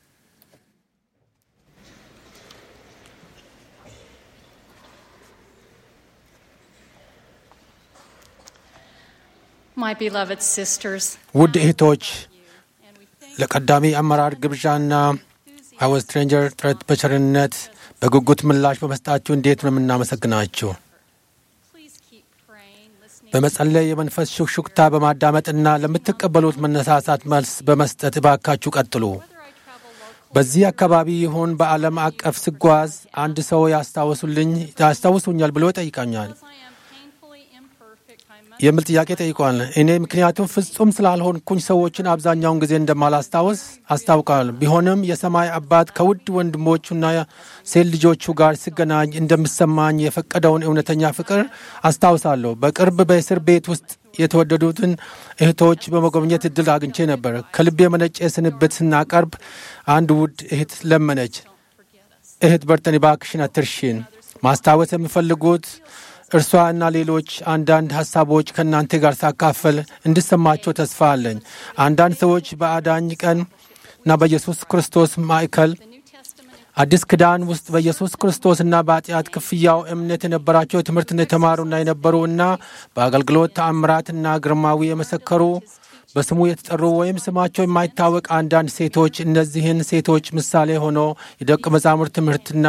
My beloved sisters, ውድ እህቶች ለቀዳሚ አመራር ግብዣና አወዝ ስትሬንጀር ጥረት በቸርነት በጉጉት ምላሽ በመስጣችሁ እንዴት ነው የምናመሰግናችሁ። please keep praying, listening. በመጸለይ የመንፈስ ሹክሹክታ በማዳመጥና ለምትቀበሉት መነሳሳት መልስ በመስጠት እባካችሁ ቀጥሉ። Whether I travel local በዚህ አካባቢ ይሁን በዓለም አቀፍ ስጓዝ አንድ ሰው ያስታውሱልኝ ያስታውሱኛል ብሎ ይጠይቃኛል። as I am painfully imperfect, I የሚል ጥያቄ ጠይቋል። እኔ ምክንያቱም ፍጹም ስላልሆንኩኝ ሰዎችን አብዛኛውን ጊዜ እንደማላስታውስ አስታውቃል። ቢሆንም የሰማይ አባት ከውድ ወንድሞቹና ሴት ልጆቹ ጋር ሲገናኝ እንደሚሰማኝ የፈቀደውን እውነተኛ ፍቅር አስታውሳለሁ። በቅርብ በእስር ቤት ውስጥ የተወደዱትን እህቶች በመጎብኘት እድል አግኝቼ ነበር። ከልብ የመነጨ ስንብት ስናቀርብ አንድ ውድ እህት ለመነች። እህት በርተን እባክሽን አትርሺን። ማስታወስ የሚፈልጉት እርሷ እና ሌሎች አንዳንድ ሀሳቦች ከእናንተ ጋር ሳካፈል እንድሰማቸው ተስፋ አለኝ። አንዳንድ ሰዎች በአዳኝ ቀን እና በኢየሱስ ክርስቶስ ማዕከል አዲስ ኪዳን ውስጥ በኢየሱስ ክርስቶስና በኃጢአት ክፍያው እምነት የነበራቸው ትምህርትን የተማሩና የነበሩ እና በአገልግሎት ተአምራትና ግርማዊ የመሰከሩ በስሙ የተጠሩ ወይም ስማቸው የማይታወቅ አንዳንድ ሴቶች እነዚህን ሴቶች ምሳሌ ሆኖ የደቀ መዛሙርት ትምህርትና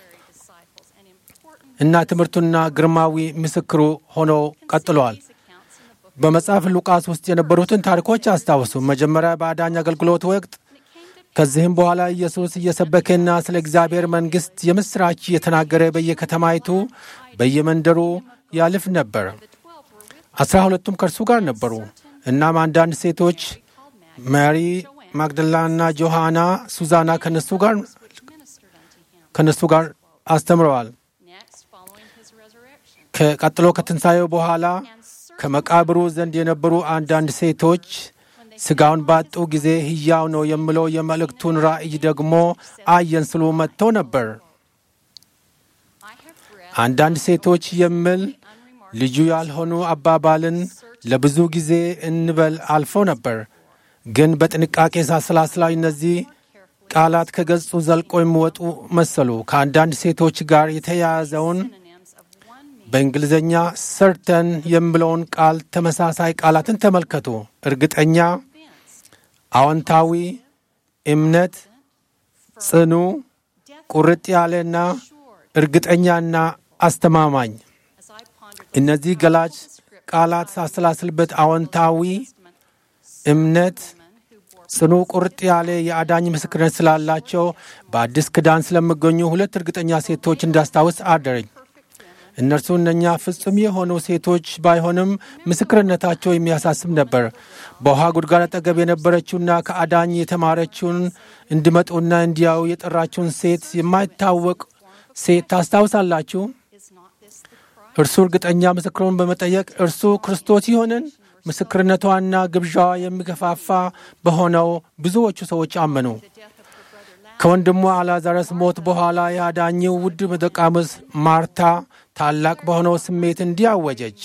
እና ትምህርቱና ግርማዊ ምስክሩ ሆኖ ቀጥሏል። በመጽሐፍ ሉቃስ ውስጥ የነበሩትን ታሪኮች አስታውሱ። መጀመሪያ በአዳኝ አገልግሎት ወቅት ከዚህም በኋላ ኢየሱስ እየሰበከና ስለ እግዚአብሔር መንግሥት የምሥራች እየተናገረ በየከተማይቱ በየመንደሩ ያልፍ ነበር። አስራ ሁለቱም ከእርሱ ጋር ነበሩ። እናም አንዳንድ ሴቶች ማሪ ማግደላና ጆሃና፣ ሱዛና ከነሱ ጋር ከነሱ ጋር አስተምረዋል። ከቀጥሎ ከትንሣኤው በኋላ ከመቃብሩ ዘንድ የነበሩ አንዳንድ ሴቶች ሥጋውን ባጡ ጊዜ ሕያው ነው የሚለው የመልእክቱን ራእይ ደግሞ አየን ስሉ መጥተው ነበር። አንዳንድ ሴቶች የሚል ልዩ ያልሆኑ አባባልን ለብዙ ጊዜ እንበል አልፈው ነበር። ግን በጥንቃቄ ሳስላስላይ እነዚህ ቃላት ከገጹ ዘልቆ የሚወጡ መሰሉ። ከአንዳንድ ሴቶች ጋር የተያያዘውን በእንግሊዝኛ ሰርተን የሚለውን ቃል ተመሳሳይ ቃላትን ተመልከቱ። እርግጠኛ፣ አዎንታዊ፣ እምነት፣ ጽኑ፣ ቁርጥ ያለና እርግጠኛና አስተማማኝ። እነዚህ ገላጭ ቃላት ሳሰላስልበት አዎንታዊ እምነት፣ ጽኑ፣ ቁርጥ ያለ የአዳኝ ምስክርነት ስላላቸው በአዲስ ኪዳን ስለሚገኙ ሁለት እርግጠኛ ሴቶች እንዳስታውስ አደረኝ። እነርሱ እነኛ ፍጹም የሆኑ ሴቶች ባይሆንም ምስክርነታቸው የሚያሳስብ ነበር። በውሃ ጉድጓድ አጠገብ የነበረችውና ከአዳኝ የተማረችውን እንዲመጡና እንዲያው የጠራችውን ሴት የማይታወቅ ሴት ታስታውሳላችሁ? እርሱ እርግጠኛ ምስክሩን በመጠየቅ እርሱ ክርስቶስ ይሆንን? ምስክርነቷና ግብዣዋ የሚገፋፋ በሆነው ብዙዎቹ ሰዎች አመኑ። ከወንድሟ አላዛረስ ሞት በኋላ የአዳኝው ውድ ደቃሙስ ማርታ ታላቅ በሆነው ስሜት እንዲህ አወጀች።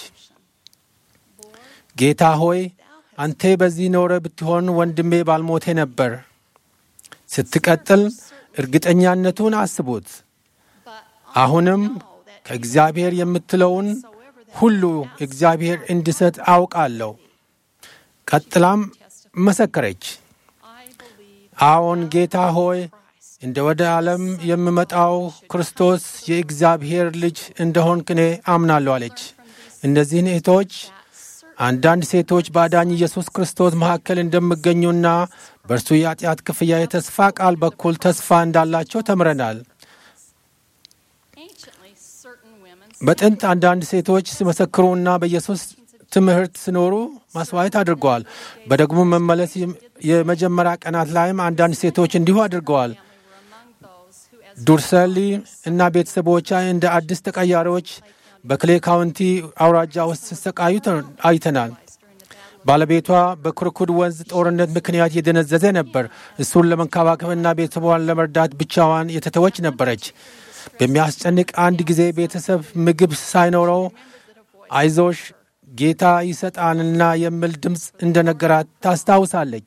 ጌታ ሆይ አንተ በዚህ ኖረ ብትሆን ወንድሜ ባልሞቴ ነበር። ስትቀጥል እርግጠኛነቱን አስቡት። አሁንም ከእግዚአብሔር የምትለውን ሁሉ እግዚአብሔር እንዲሰጥ አውቃለሁ። ቀጥላም መሰከረች። አዎን ጌታ ሆይ እንደ ወደ ዓለም የሚመጣው ክርስቶስ የእግዚአብሔር ልጅ እንደሆንክ እኔ አምናለሁ አለች። እነዚህን እህቶች አንዳንድ ሴቶች በአዳኝ ኢየሱስ ክርስቶስ መካከል እንደሚገኙና በእርሱ የኃጢአት ክፍያ የተስፋ ቃል በኩል ተስፋ እንዳላቸው ተምረናል። በጥንት አንዳንድ ሴቶች ሲመሰክሩና በኢየሱስ ትምህርት ሲኖሩ ማስዋየት አድርገዋል። በደግሞ መመለስ የመጀመሪያ ቀናት ላይም አንዳንድ ሴቶች እንዲሁ አድርገዋል። ዱርሰሊ እና ቤተሰቦቿ እንደ አዲስ ተቀያሪዎች በክሌ ካውንቲ አውራጃ ውስጥ ሲሰቃዩ አይተናል። ባለቤቷ በክርኩድ ወንዝ ጦርነት ምክንያት የደነዘዘ ነበር። እሱን ለመንከባከብና ቤተሰቧን ለመርዳት ብቻዋን የተተወች ነበረች። በሚያስጨንቅ አንድ ጊዜ ቤተሰብ ምግብ ሳይኖረው አይዞሽ ጌታ ይሰጣልና የሚል ድምፅ እንደነገራት ታስታውሳለች።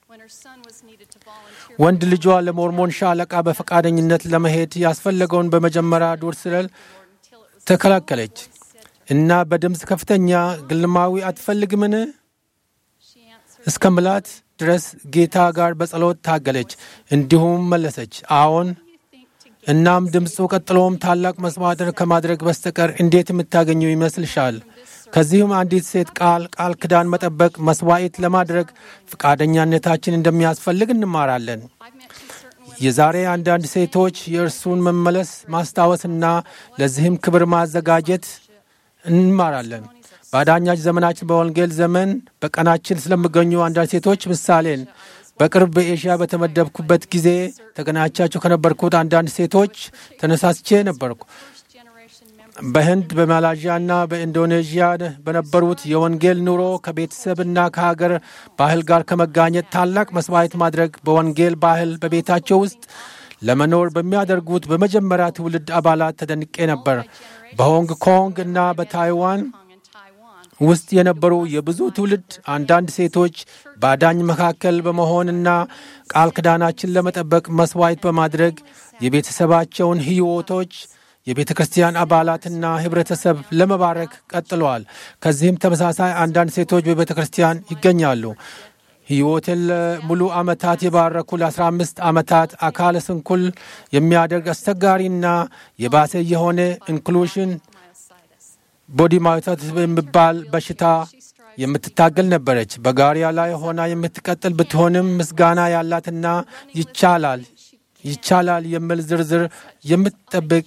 ወንድ ልጇ ለሞርሞን ሻለቃ በፈቃደኝነት ለመሄድ ያስፈለገውን በመጀመሪያ ዱር ስለል ተከላከለች እና በድምፅ ከፍተኛ ግልማዊ አትፈልግምን እስከ ምላት ድረስ ጌታ ጋር በጸሎት ታገለች። እንዲሁም መለሰች አዎን። እናም ድምፁ ቀጥሎም ታላቅ መስዋዕትን ከማድረግ በስተቀር እንዴት የምታገኙ ይመስልሻል? ከዚህም አንዲት ሴት ቃል ቃል ኪዳን መጠበቅ መስዋዕት ለማድረግ ፈቃደኛነታችን እንደሚያስፈልግ እንማራለን። የዛሬ አንዳንድ ሴቶች የእርሱን መመለስ ማስታወስና ለዚህም ክብር ማዘጋጀት እንማራለን። በአዳኛች ዘመናችን በወንጌል ዘመን በቀናችን ስለሚገኙ አንዳንድ ሴቶች ምሳሌን በቅርብ በኤሽያ በተመደብኩበት ጊዜ ተገናኛቻቸው ከነበርኩት አንዳንድ ሴቶች ተነሳስቼ ነበርኩ። በህንድ በማላዥያ እና በኢንዶኔዥያ በነበሩት የወንጌል ኑሮ ከቤተሰብና ከሀገር ባህል ጋር ከመጋኘት ታላቅ መስዋዕት ማድረግ በወንጌል ባህል በቤታቸው ውስጥ ለመኖር በሚያደርጉት በመጀመሪያ ትውልድ አባላት ተደንቄ ነበር። በሆንግ ኮንግ እና በታይዋን ውስጥ የነበሩ የብዙ ትውልድ አንዳንድ ሴቶች በአዳኝ መካከል በመሆንና ቃል ኪዳናችን ለመጠበቅ መስዋዕት በማድረግ የቤተሰባቸውን ሕይወቶች የቤተ ክርስቲያን አባላትና ህብረተሰብ ለመባረክ ቀጥለዋል። ከዚህም ተመሳሳይ አንዳንድ ሴቶች በቤተ ክርስቲያን ይገኛሉ። ሕይወትን ለሙሉ ዓመታት የባረኩ ለ15 ዓመታት አካለ ስንኩል የሚያደርግ አስቸጋሪና የባሰ የሆነ ኢንክሉሽን ቦዲ ማውታት የሚባል በሽታ የምትታገል ነበረች። በጋሪያ ላይ ሆና የምትቀጥል ብትሆንም ምስጋና ያላትና ይቻላል ይቻላል የሚል ዝርዝር የምትጠብቅ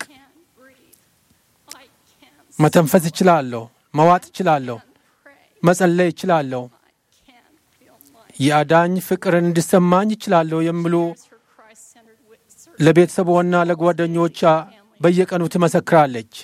መተንፈስ እችላለሁ፣ መዋጥ እችላለሁ፣ መጸለይ እችላለሁ፣ የአዳኝ ፍቅርን እንዲሰማኝ እችላለሁ የሚሉ ለቤተሰቧና ለጓደኞቿ በየቀኑ ትመሰክራለች።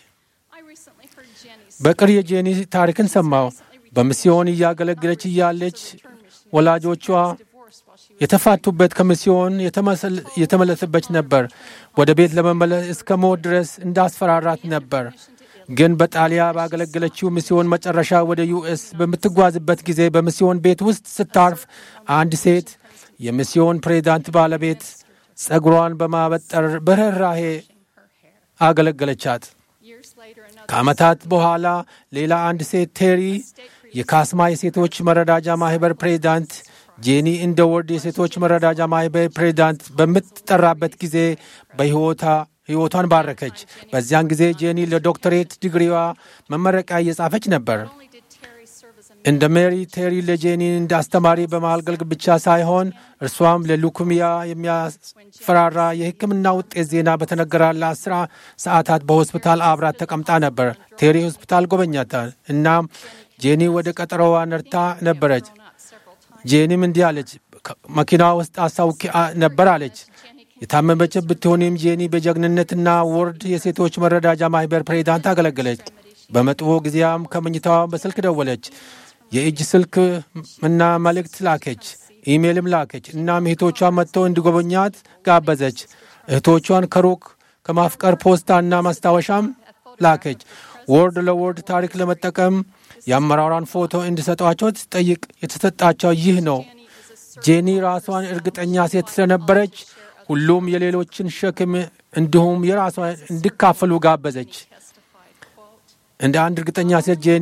በቅር የጄኒ ታሪክን ሰማው። በሚስዮን እያገለገለች እያለች ወላጆቿ የተፋቱበት ከሚስዮን የተመለሰበች ነበር። ወደ ቤት ለመመለስ እስከ ሞት ድረስ እንዳስፈራራት ነበር። ግን በጣሊያ ባገለገለችው ሚስዮን መጨረሻ ወደ ዩኤስ በምትጓዝበት ጊዜ በሚስዮን ቤት ውስጥ ስታርፍ አንድ ሴት የሚስዮን ፕሬዚዳንት ባለቤት ጸጉሯን በማበጠር በርኅራሄ አገለገለቻት። ከዓመታት በኋላ ሌላ አንድ ሴት ቴሪ የካስማ የሴቶች መረዳጃ ማህበር ፕሬዚዳንት ጄኒ እንደ ወርድ የሴቶች መረዳጃ ማህበር ፕሬዚዳንት በምትጠራበት ጊዜ በሕይወታ ሕይወቷን ባረከች። በዚያን ጊዜ ጄኒ ለዶክተሬት ዲግሪዋ መመረቂያ እየጻፈች ነበር። እንደ ሜሪ ቴሪ ለጄኒ እንደ አስተማሪ በማገልገል ብቻ ሳይሆን እርሷም ለሉኩሚያ የሚያስፈራራ የሕክምና ውጤት ዜና በተነገራት ለአስራ ሰዓታት በሆስፒታል አብራት ተቀምጣ ነበር። ቴሪ ሆስፒታል ጎበኛታል። እናም ጄኒ ወደ ቀጠሮዋ ነርታ ነበረች። ጄኒም እንዲህ አለች፣ መኪና ውስጥ አስታውቂ ነበር አለች። የታመመች ብትሆንም ጄኒ በጀግንነትና ወርድ የሴቶች መረዳጃ ማህበር ፕሬዚዳንት አገለገለች። በመጥፎ ጊዜያም ከመኝታዋ በስልክ ደወለች። የእጅ ስልክ እና መልእክት ላከች፣ ኢሜይልም ላከች። እናም እህቶቿ መጥተው እንዲጎበኛት ጋበዘች። እህቶቿን ከሩቅ ከማፍቀር ፖስታና ማስታወሻም ላከች። ወርድ ለወርድ ታሪክ ለመጠቀም የአመራሯን ፎቶ እንዲሰጧቸው ትጠይቅ የተሰጣቸው ይህ ነው። ጄኒ ራሷን እርግጠኛ ሴት ስለነበረች ሁሉም የሌሎችን ሸክም እንዲሁም የራሷን እንዲካፈሉ ጋበዘች። እንደ አንድ እርግጠኛ ሴት ጄኒ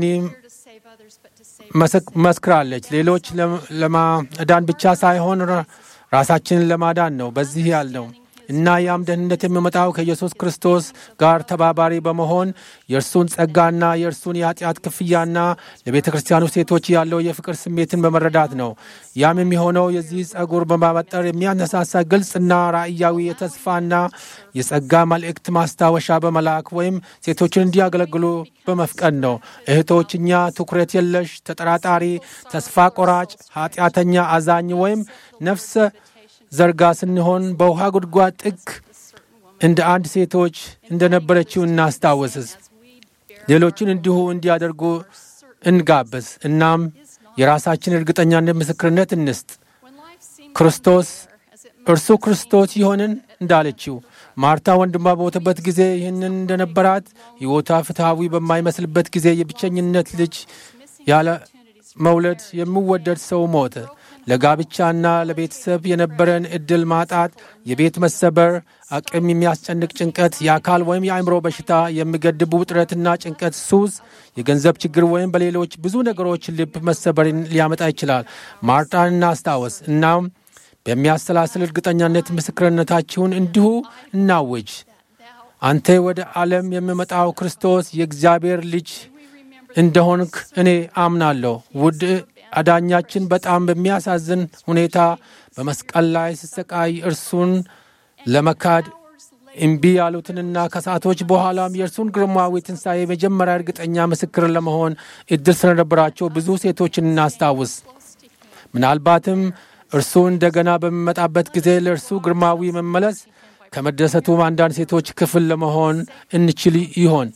መስክራለች። ሌሎች ለማዳን ብቻ ሳይሆን ራሳችንን ለማዳን ነው በዚህ ያልነው እና ያም ደህንነት የሚመጣው ከኢየሱስ ክርስቶስ ጋር ተባባሪ በመሆን የእርሱን ጸጋና የእርሱን የኃጢአት ክፍያና ለቤተ ክርስቲያኑ ሴቶች ያለው የፍቅር ስሜትን በመረዳት ነው። ያም የሚሆነው የዚህ ጸጉር በማበጠር የሚያነሳሳ ግልጽና ራእያዊ የተስፋና የጸጋ መልእክት ማስታወሻ በመላክ ወይም ሴቶችን እንዲያገለግሉ በመፍቀድ ነው። እህቶች፣ እኛ ትኩረት የለሽ፣ ተጠራጣሪ፣ ተስፋ ቆራጭ፣ ኃጢአተኛ፣ አዛኝ ወይም ነፍሰ ዘርጋ ስንሆን በውሃ ጉድጓድ ጥግ እንደ አንድ ሴቶች እንደነበረችው እናስታወስስ። ሌሎችን እንዲሁ እንዲያደርጉ እንጋብዝ። እናም የራሳችን እርግጠኛነት ምስክርነት እንስጥ። ክርስቶስ እርሱ ክርስቶስ ይሆንን እንዳለችው ማርታ ወንድሟ በሞተበት ጊዜ ይህንን እንደነበራት ሕይወቷ ፍትሐዊ በማይመስልበት ጊዜ የብቸኝነት ልጅ ያለ መውለድ የሚወደድ ሰው ሞተ። ለጋብቻና ለቤተሰብ የነበረን ዕድል ማጣት፣ የቤት መሰበር፣ አቅም የሚያስጨንቅ ጭንቀት፣ የአካል ወይም የአእምሮ በሽታ፣ የሚገድቡ ውጥረትና ጭንቀት፣ ሱስ፣ የገንዘብ ችግር ወይም በሌሎች ብዙ ነገሮች ልብ መሰበርን ሊያመጣ ይችላል። ማርታን እናስታወስ። እናም በሚያሰላስል እርግጠኛነት ምስክርነታችሁን እንዲሁ እናውጅ። አንተ ወደ ዓለም የሚመጣው ክርስቶስ የእግዚአብሔር ልጅ እንደሆንክ እኔ አምናለሁ። ውድ አዳኛችን በጣም በሚያሳዝን ሁኔታ በመስቀል ላይ ሲሰቃይ እርሱን ለመካድ እምቢ ያሉትንና ከሰዓቶች በኋላም የእርሱን ግርማዊ ትንሣኤ መጀመሪያ እርግጠኛ ምስክር ለመሆን እድል ስለነበራቸው ብዙ ሴቶችን እናስታውስ። ምናልባትም እርሱ እንደገና በሚመጣበት ጊዜ ለእርሱ ግርማዊ መመለስ ከመደሰቱ አንዳንድ ሴቶች ክፍል ለመሆን እንችል ይሆን?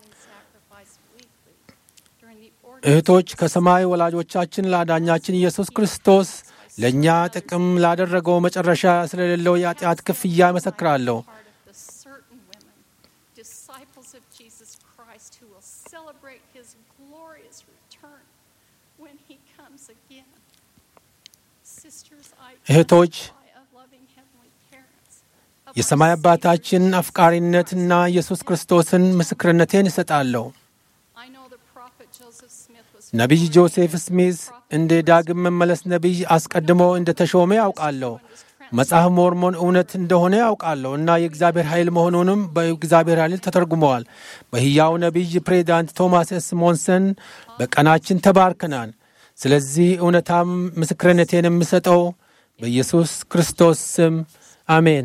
እህቶች ከሰማይ ወላጆቻችን ለአዳኛችን ኢየሱስ ክርስቶስ ለእኛ ጥቅም ላደረገው መጨረሻ ስለሌለው የኃጢአት ክፍያ ይመሰክራለሁ። the certain women, disciples of Jesus Christ, who will celebrate his glorious return when he comes again. Sisters, I እህቶች testify of loving heavenly parents, of የሰማይ our አባታችን Savior, አፍቃሪነትና ኢየሱስ ክርስቶስን ምስክርነቴን እሰጣለሁ። I know the prophet Joseph Smith was ነቢይ ጆሴፍ ስሚዝ እንደ ዳግም መመለስ ነቢይ አስቀድሞ እንደ ተሾመ ያውቃለሁ። መጽሐፍ ሞርሞን እውነት እንደሆነ ያውቃለሁ እና የእግዚአብሔር ኃይል መሆኑንም በእግዚአብሔር ኃይል ተተርጉመዋል። በሕያው ነቢይ ፕሬዚዳንት ቶማስ ኤስ ሞንሰን በቀናችን ተባርከናል። ስለዚህ እውነታም ምስክርነቴን የምሰጠው በኢየሱስ ክርስቶስ ስም አሜን።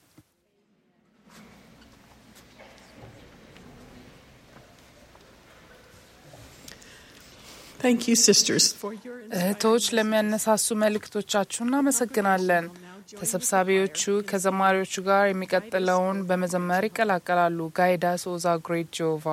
Thank you, sisters, for your እህቶች ለሚያነሳሱ መልእክቶቻችሁ እናመሰግናለን። ተሰብሳቢዎቹ ከዘማሪዎቹ ጋር የሚቀጥለውን በመዘመር ይቀላቀላሉ። ጋይዳስ ኦዛ ግሬት ጆቫ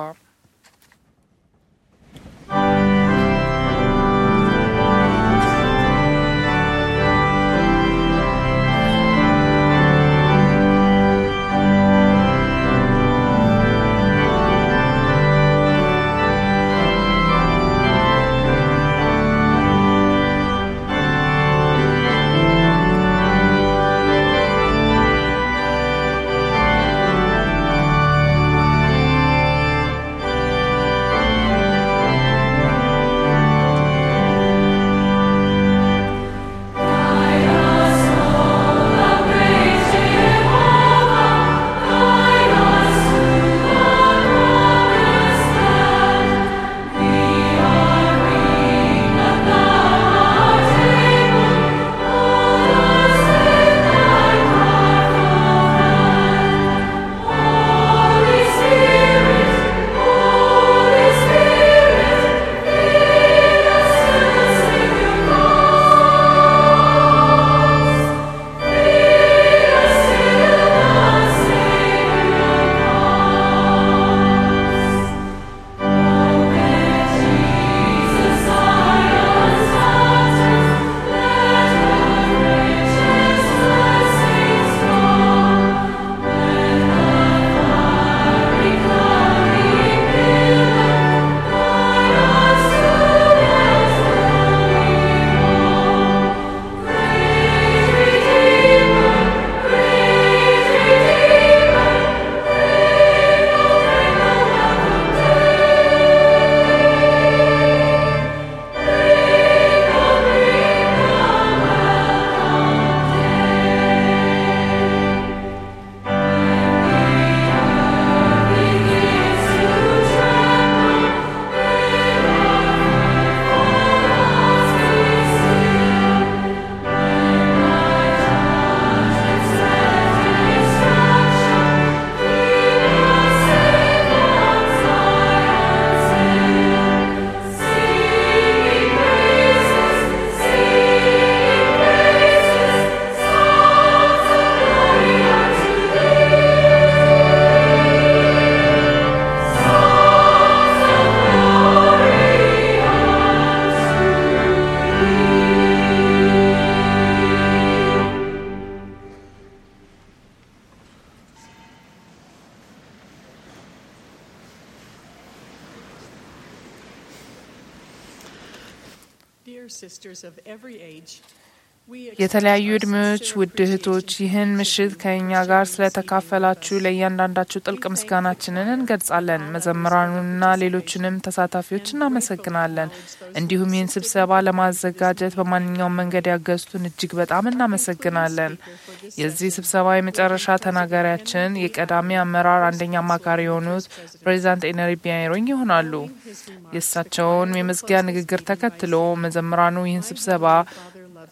dear sisters of every age. we የተለያዩ express our ዕድሜዎች sincere ውድ እህቶች appreciation ይህን for ምሽት the ከእኛ privilege ጋር of ስለተካፈላችሁ receiving ለእያንዳንዳችሁ ጥልቅ ምስጋናችንን እንገልጻለን። መዘምራኑንና ሌሎችንም ተሳታፊዎች እናመሰግናለን። እንዲሁም ይህን ስብሰባ ለማዘጋጀት በማንኛውም መንገድ ያገዙትን እጅግ በጣም እናመሰግናለን። የዚህ ስብሰባ የመጨረሻ ተናጋሪያችን የቀዳሚ አመራር አንደኛ አማካሪ የሆኑት ፕሬዚዳንት ኤነሪ ቢያይሮኝ ይሆናሉ። የእሳቸውን የመዝጊያ ንግግር ተከትሎ መዘምራኑ ይህን ስብሰባ Father loves me.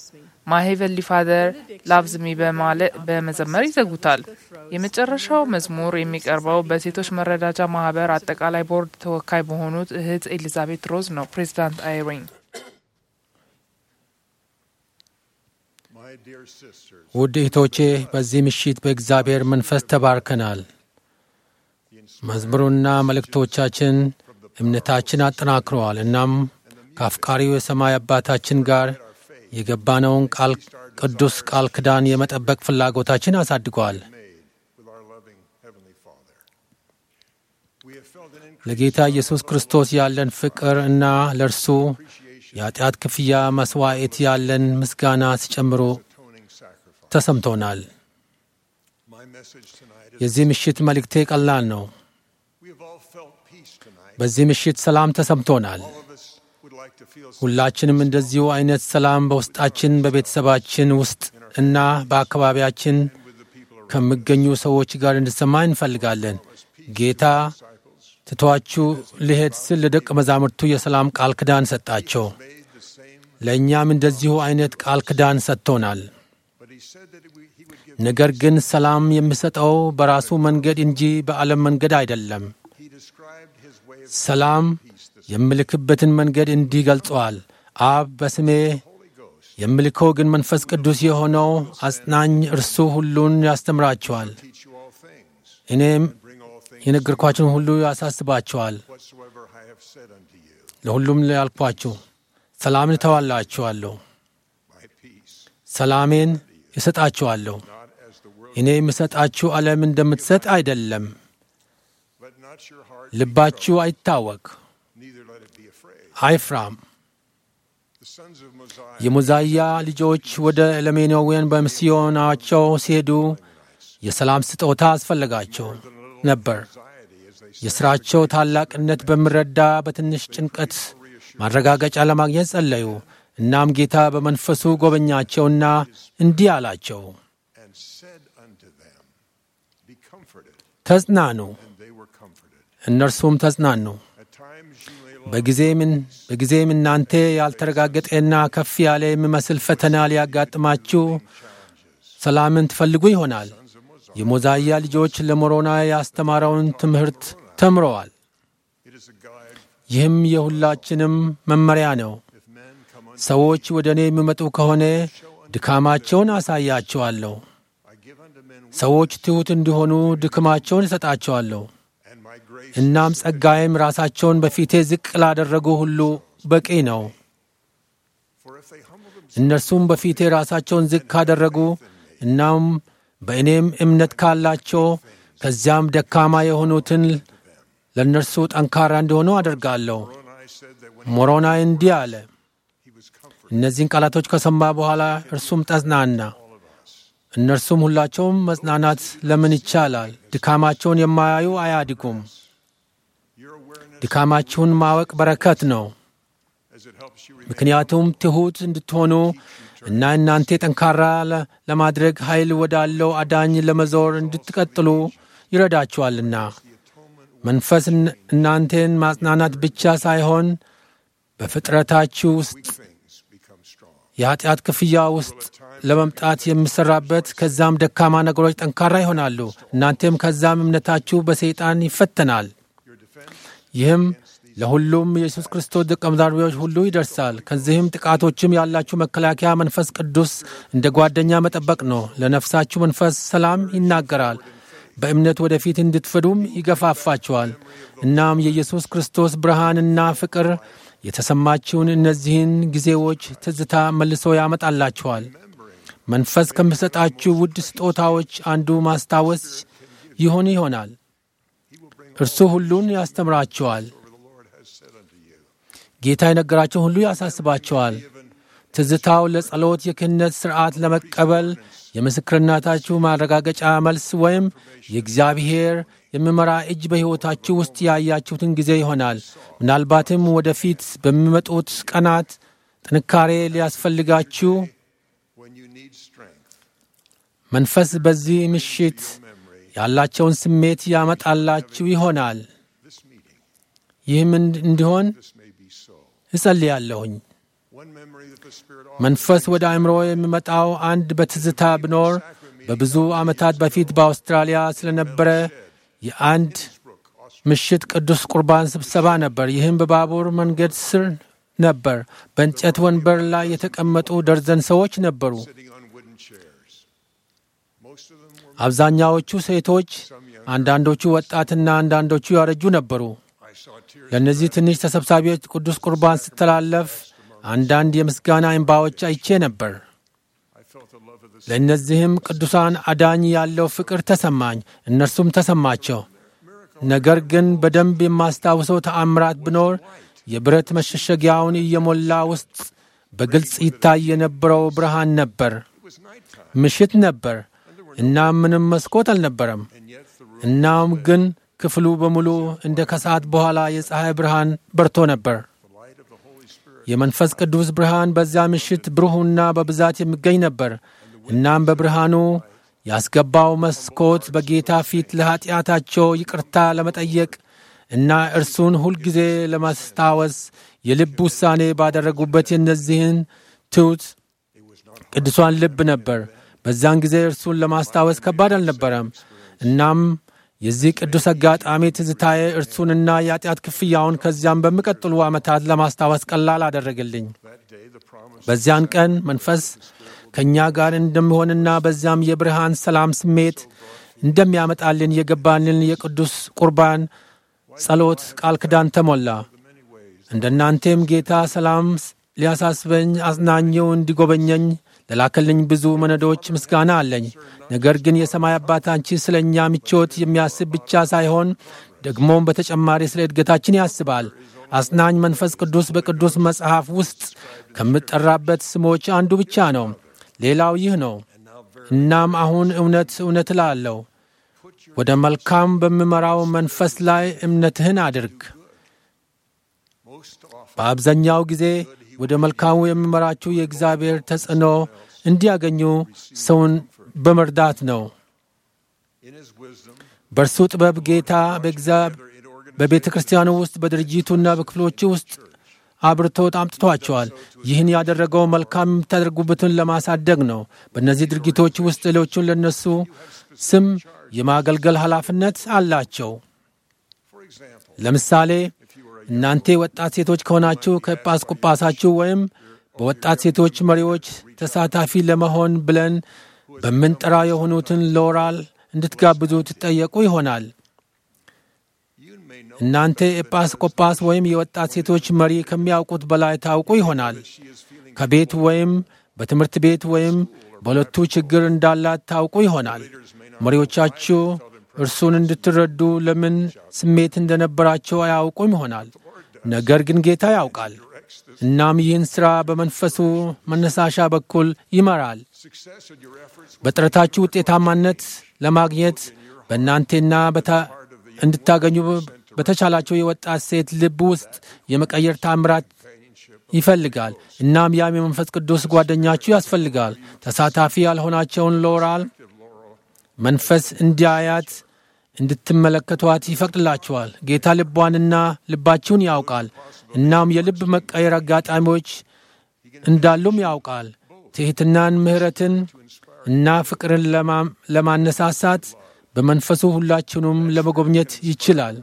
ማሄቨሊ ፋደር ላቭዝ ሚ በመዘመር ይዘጉታል። የመጨረሻው መዝሙር የሚቀርበው በሴቶች መረዳጃ ማህበር አጠቃላይ ቦርድ ተወካይ በሆኑት እህት ኤሊዛቤት ሮዝ ነው። ፕሬዚዳንት አይሪን ውድ እህቶቼ በዚህ ምሽት በእግዚአብሔር መንፈስ ተባርከናል። መዝሙሩና መልእክቶቻችን እምነታችን አጠናክረዋል። እናም ከአፍቃሪው የሰማይ አባታችን ጋር የገባነውን ቃል ቅዱስ ቃል ኪዳን የመጠበቅ ፍላጎታችን አሳድገዋል። ለጌታ ኢየሱስ ክርስቶስ ያለን ፍቅር እና ለእርሱ የኃጢአት ክፍያ መሥዋዕት ያለን ምስጋና ሲጨምሩ ተሰምቶናል። የዚህ ምሽት መልእክቴ ቀላል ነው። በዚህ ምሽት ሰላም ተሰምቶናል። ሁላችንም እንደዚሁ አይነት ሰላም በውስጣችን፣ በቤተሰባችን ውስጥ እና በአካባቢያችን ከሚገኙ ሰዎች ጋር እንዲሰማ እንፈልጋለን። ጌታ ትቷችሁ ሊሄድ ስል ለደቀ መዛሙርቱ የሰላም ቃል ኪዳን ሰጣቸው። ለእኛም እንደዚሁ አይነት ቃል ኪዳን ሰጥቶናል። ነገር ግን ሰላም የሚሰጠው በራሱ መንገድ እንጂ በዓለም መንገድ አይደለም። ሰላም የምልክበትን መንገድ እንዲህ ገልጸዋል። አብ በስሜ የምልከው ግን መንፈስ ቅዱስ የሆነው አጽናኝ እርሱ ሁሉን ያስተምራቸዋል፣ እኔም የነገርኳችሁን ሁሉ ያሳስባቸዋል። ለሁሉም ያልኳችሁ ሰላምን እተዋላችኋለሁ፣ ሰላሜን እሰጣችኋለሁ። እኔ የምሰጣችሁ ዓለም እንደምትሰጥ አይደለም። ልባችሁ አይታወክ፣ አይፍራም። የሞዛያ ልጆች ወደ ኤሌሜናውያን በሚስዮናቸው ሲሄዱ የሰላም ስጦታ አስፈለጋቸው ነበር። የሥራቸው ታላቅነት በሚረዳ በትንሽ ጭንቀት ማረጋገጫ ለማግኘት ጸለዩ። እናም ጌታ በመንፈሱ ጎበኛቸውና እንዲህ አላቸው፣ ተጽናኑ። እነርሱም ተጽናኑ። በጊዜም እናንተ ያልተረጋገጠና ከፍ ያለ የሚመስል ፈተና ሊያጋጥማችሁ ሰላምን ትፈልጉ ይሆናል። የሞዛያ ልጆች ለሞሮና ያስተማረውን ትምህርት ተምረዋል። ይህም የሁላችንም መመሪያ ነው። ሰዎች ወደ እኔ የሚመጡ ከሆነ ድካማቸውን አሳያቸዋለሁ። ሰዎች ትሑት እንዲሆኑ ድክማቸውን እሰጣቸዋለሁ። እናም ጸጋዬም ራሳቸውን በፊቴ ዝቅ ላደረጉ ሁሉ በቂ ነው። እነርሱም በፊቴ ራሳቸውን ዝቅ ካደረጉ እናም በእኔም እምነት ካላቸው ከዚያም ደካማ የሆኑትን ለእነርሱ ጠንካራ እንዲሆኑ አደርጋለሁ። ሞሮናይ እንዲህ አለ። እነዚህን ቃላቶች ከሰማ በኋላ እርሱም ተጽናና። እነርሱም ሁላቸውም መጽናናት ለምን ይቻላል? ድካማቸውን የማያዩ አያድጉም። ድካማችሁን ማወቅ በረከት ነው። ምክንያቱም ትሑት እንድትሆኑ እና እናንተ ጠንካራ ለማድረግ ኃይል ወዳለው አዳኝ ለመዞር እንድትቀጥሉ ይረዳችኋልና። መንፈስ እናንተን ማጽናናት ብቻ ሳይሆን በፍጥረታችሁ ውስጥ የኃጢአት ክፍያ ውስጥ ለመምጣት የሚሠራበት ከዛም ደካማ ነገሮች ጠንካራ ይሆናሉ። እናንተም ከዛም እምነታችሁ በሰይጣን ይፈተናል። ይህም ለሁሉም የኢየሱስ ክርስቶስ ደቀ መዛሙርቶች ሁሉ ይደርሳል። ከዚህም ጥቃቶችም ያላችሁ መከላከያ መንፈስ ቅዱስ እንደ ጓደኛ መጠበቅ ነው። ለነፍሳችሁ መንፈስ ሰላም ይናገራል። በእምነት ወደፊት እንድትፈዱም ይገፋፋችኋል። እናም የኢየሱስ ክርስቶስ ብርሃንና ፍቅር የተሰማችውን እነዚህን ጊዜዎች ትዝታ መልሶ ያመጣላችኋል። መንፈስ ከሚሰጣችሁ ውድ ስጦታዎች አንዱ ማስታወስ ይሆን ይሆናል። እርሱ ሁሉን ያስተምራችኋል። ጌታ የነገራቸውን ሁሉ ያሳስባቸዋል። ትዝታው ለጸሎት የክህነት ሥርዓት ለመቀበል የምስክርነታችሁ ማረጋገጫ መልስ ወይም የእግዚአብሔር የሚመራ እጅ በሕይወታችሁ ውስጥ ያያችሁትን ጊዜ ይሆናል። ምናልባትም ወደፊት በሚመጡት ቀናት ጥንካሬ ሊያስፈልጋችሁ መንፈስ በዚህ ምሽት ያላቸውን ስሜት ያመጣላችሁ ይሆናል። ይህም እንዲሆን እጸልያለሁኝ። መንፈስ ወደ አእምሮ የሚመጣው አንድ በትዝታ ቢኖር በብዙ ዓመታት በፊት በአውስትራሊያ ስለነበረ የአንድ ምሽት ቅዱስ ቁርባን ስብሰባ ነበር። ይህም በባቡር መንገድ ስር ነበር። በእንጨት ወንበር ላይ የተቀመጡ ደርዘን ሰዎች ነበሩ። አብዛኛዎቹ ሴቶች፣ አንዳንዶቹ ወጣትና አንዳንዶቹ ያረጁ ነበሩ። ለእነዚህ ትንሽ ተሰብሳቢዎች ቅዱስ ቁርባን ስተላለፍ አንዳንድ የምስጋና እንባዎች አይቼ ነበር። ለእነዚህም ቅዱሳን አዳኝ ያለው ፍቅር ተሰማኝ፣ እነርሱም ተሰማቸው። ነገር ግን በደንብ የማስታውሰው ተአምራት ቢኖር የብረት መሸሸጊያውን እየሞላ ውስጥ በግልጽ ይታይ የነበረው ብርሃን ነበር። ምሽት ነበር፣ እናም ምንም መስኮት አልነበረም። እናም ግን ክፍሉ በሙሉ እንደ ከሰዓት በኋላ የፀሐይ ብርሃን በርቶ ነበር። የመንፈስ ቅዱስ ብርሃን በዚያ ምሽት ብሩህና በብዛት የሚገኝ ነበር። እናም በብርሃኑ ያስገባው መስኮት በጌታ ፊት ለኀጢአታቸው ይቅርታ ለመጠየቅ እና እርሱን ሁልጊዜ ለማስታወስ የልብ ውሳኔ ባደረጉበት የእነዚህን ትሑት ቅዱሳን ልብ ነበር። በዚያን ጊዜ እርሱን ለማስታወስ ከባድ አልነበረም። እናም የዚህ ቅዱስ አጋጣሚ ትዝታዬ እርሱንና የኃጢአት ክፍያውን ከዚያም በሚቀጥሉ ዓመታት ለማስታወስ ቀላል አደረገልኝ። በዚያን ቀን መንፈስ ከእኛ ጋር እንደሚሆንና በዚያም የብርሃን ሰላም ስሜት እንደሚያመጣልን የገባልን የቅዱስ ቁርባን ጸሎት ቃል ኪዳን ተሞላ። እንደ እናንተም ጌታ ሰላም ሊያሳስበኝ አጽናኘው እንዲጎበኘኝ ለላከልኝ ብዙ መነዶች ምስጋና አለኝ። ነገር ግን የሰማይ አባታንቺ ስለ እኛ ምቾት የሚያስብ ብቻ ሳይሆን ደግሞም በተጨማሪ ስለ እድገታችን ያስባል። አጽናኝ መንፈስ ቅዱስ በቅዱስ መጽሐፍ ውስጥ ከምጠራበት ስሞች አንዱ ብቻ ነው። ሌላው ይህ ነው። እናም አሁን እውነት እውነት እላለሁ፣ ወደ መልካም በምመራው መንፈስ ላይ እምነትህን አድርግ። በአብዛኛው ጊዜ ወደ መልካሙ የሚመራችሁ የእግዚአብሔር ተጽዕኖ እንዲያገኙ ሰውን በመርዳት ነው። በእርሱ ጥበብ ጌታ በቤተ ክርስቲያኑ ውስጥ በድርጅቱና በክፍሎቹ ውስጥ አብርቶ አምጥቷቸዋል። ይህን ያደረገው መልካም የምታደርጉበትን ለማሳደግ ነው። በእነዚህ ድርጊቶች ውስጥ ሌሎቹን ለነሱ ስም የማገልገል ኃላፊነት አላቸው። ለምሳሌ እናንተ ወጣት ሴቶች ከሆናችሁ ከጳስቆጳሳችሁ ወይም በወጣት ሴቶች መሪዎች ተሳታፊ ለመሆን ብለን በምንጠራ የሆኑትን ሎራል እንድትጋብዙ ትጠየቁ ይሆናል። እናንተ ኤጲስቆጶስ ወይም የወጣት ሴቶች መሪ ከሚያውቁት በላይ ታውቁ ይሆናል። ከቤት ወይም በትምህርት ቤት ወይም በሁለቱ ችግር እንዳላት ታውቁ ይሆናል። መሪዎቻችሁ እርሱን እንድትረዱ ለምን ስሜት እንደነበራቸው አያውቁም ይሆናል። ነገር ግን ጌታ ያውቃል። እናም ይህን ሥራ በመንፈሱ መነሳሻ በኩል ይመራል። በጥረታችሁ ውጤታማነት ለማግኘት በእናንቴና እንድታገኙ በተቻላቸው የወጣት ሴት ልብ ውስጥ የመቀየር ታምራት ይፈልጋል። እናም ያም የመንፈስ ቅዱስ ጓደኛችሁ ያስፈልጋል። ተሳታፊ ያልሆናቸውን ሎራል መንፈስ እንዲያያት እንድትመለከቷት ይፈቅድላችኋል። ጌታ ልቧንና ልባችሁን ያውቃል። እናም የልብ መቀየር አጋጣሚዎች እንዳሉም ያውቃል። ትሕትናን፣ ምሕረትን እና ፍቅርን ለማነሳሳት በመንፈሱ ሁላችሁንም ለመጎብኘት ይችላል።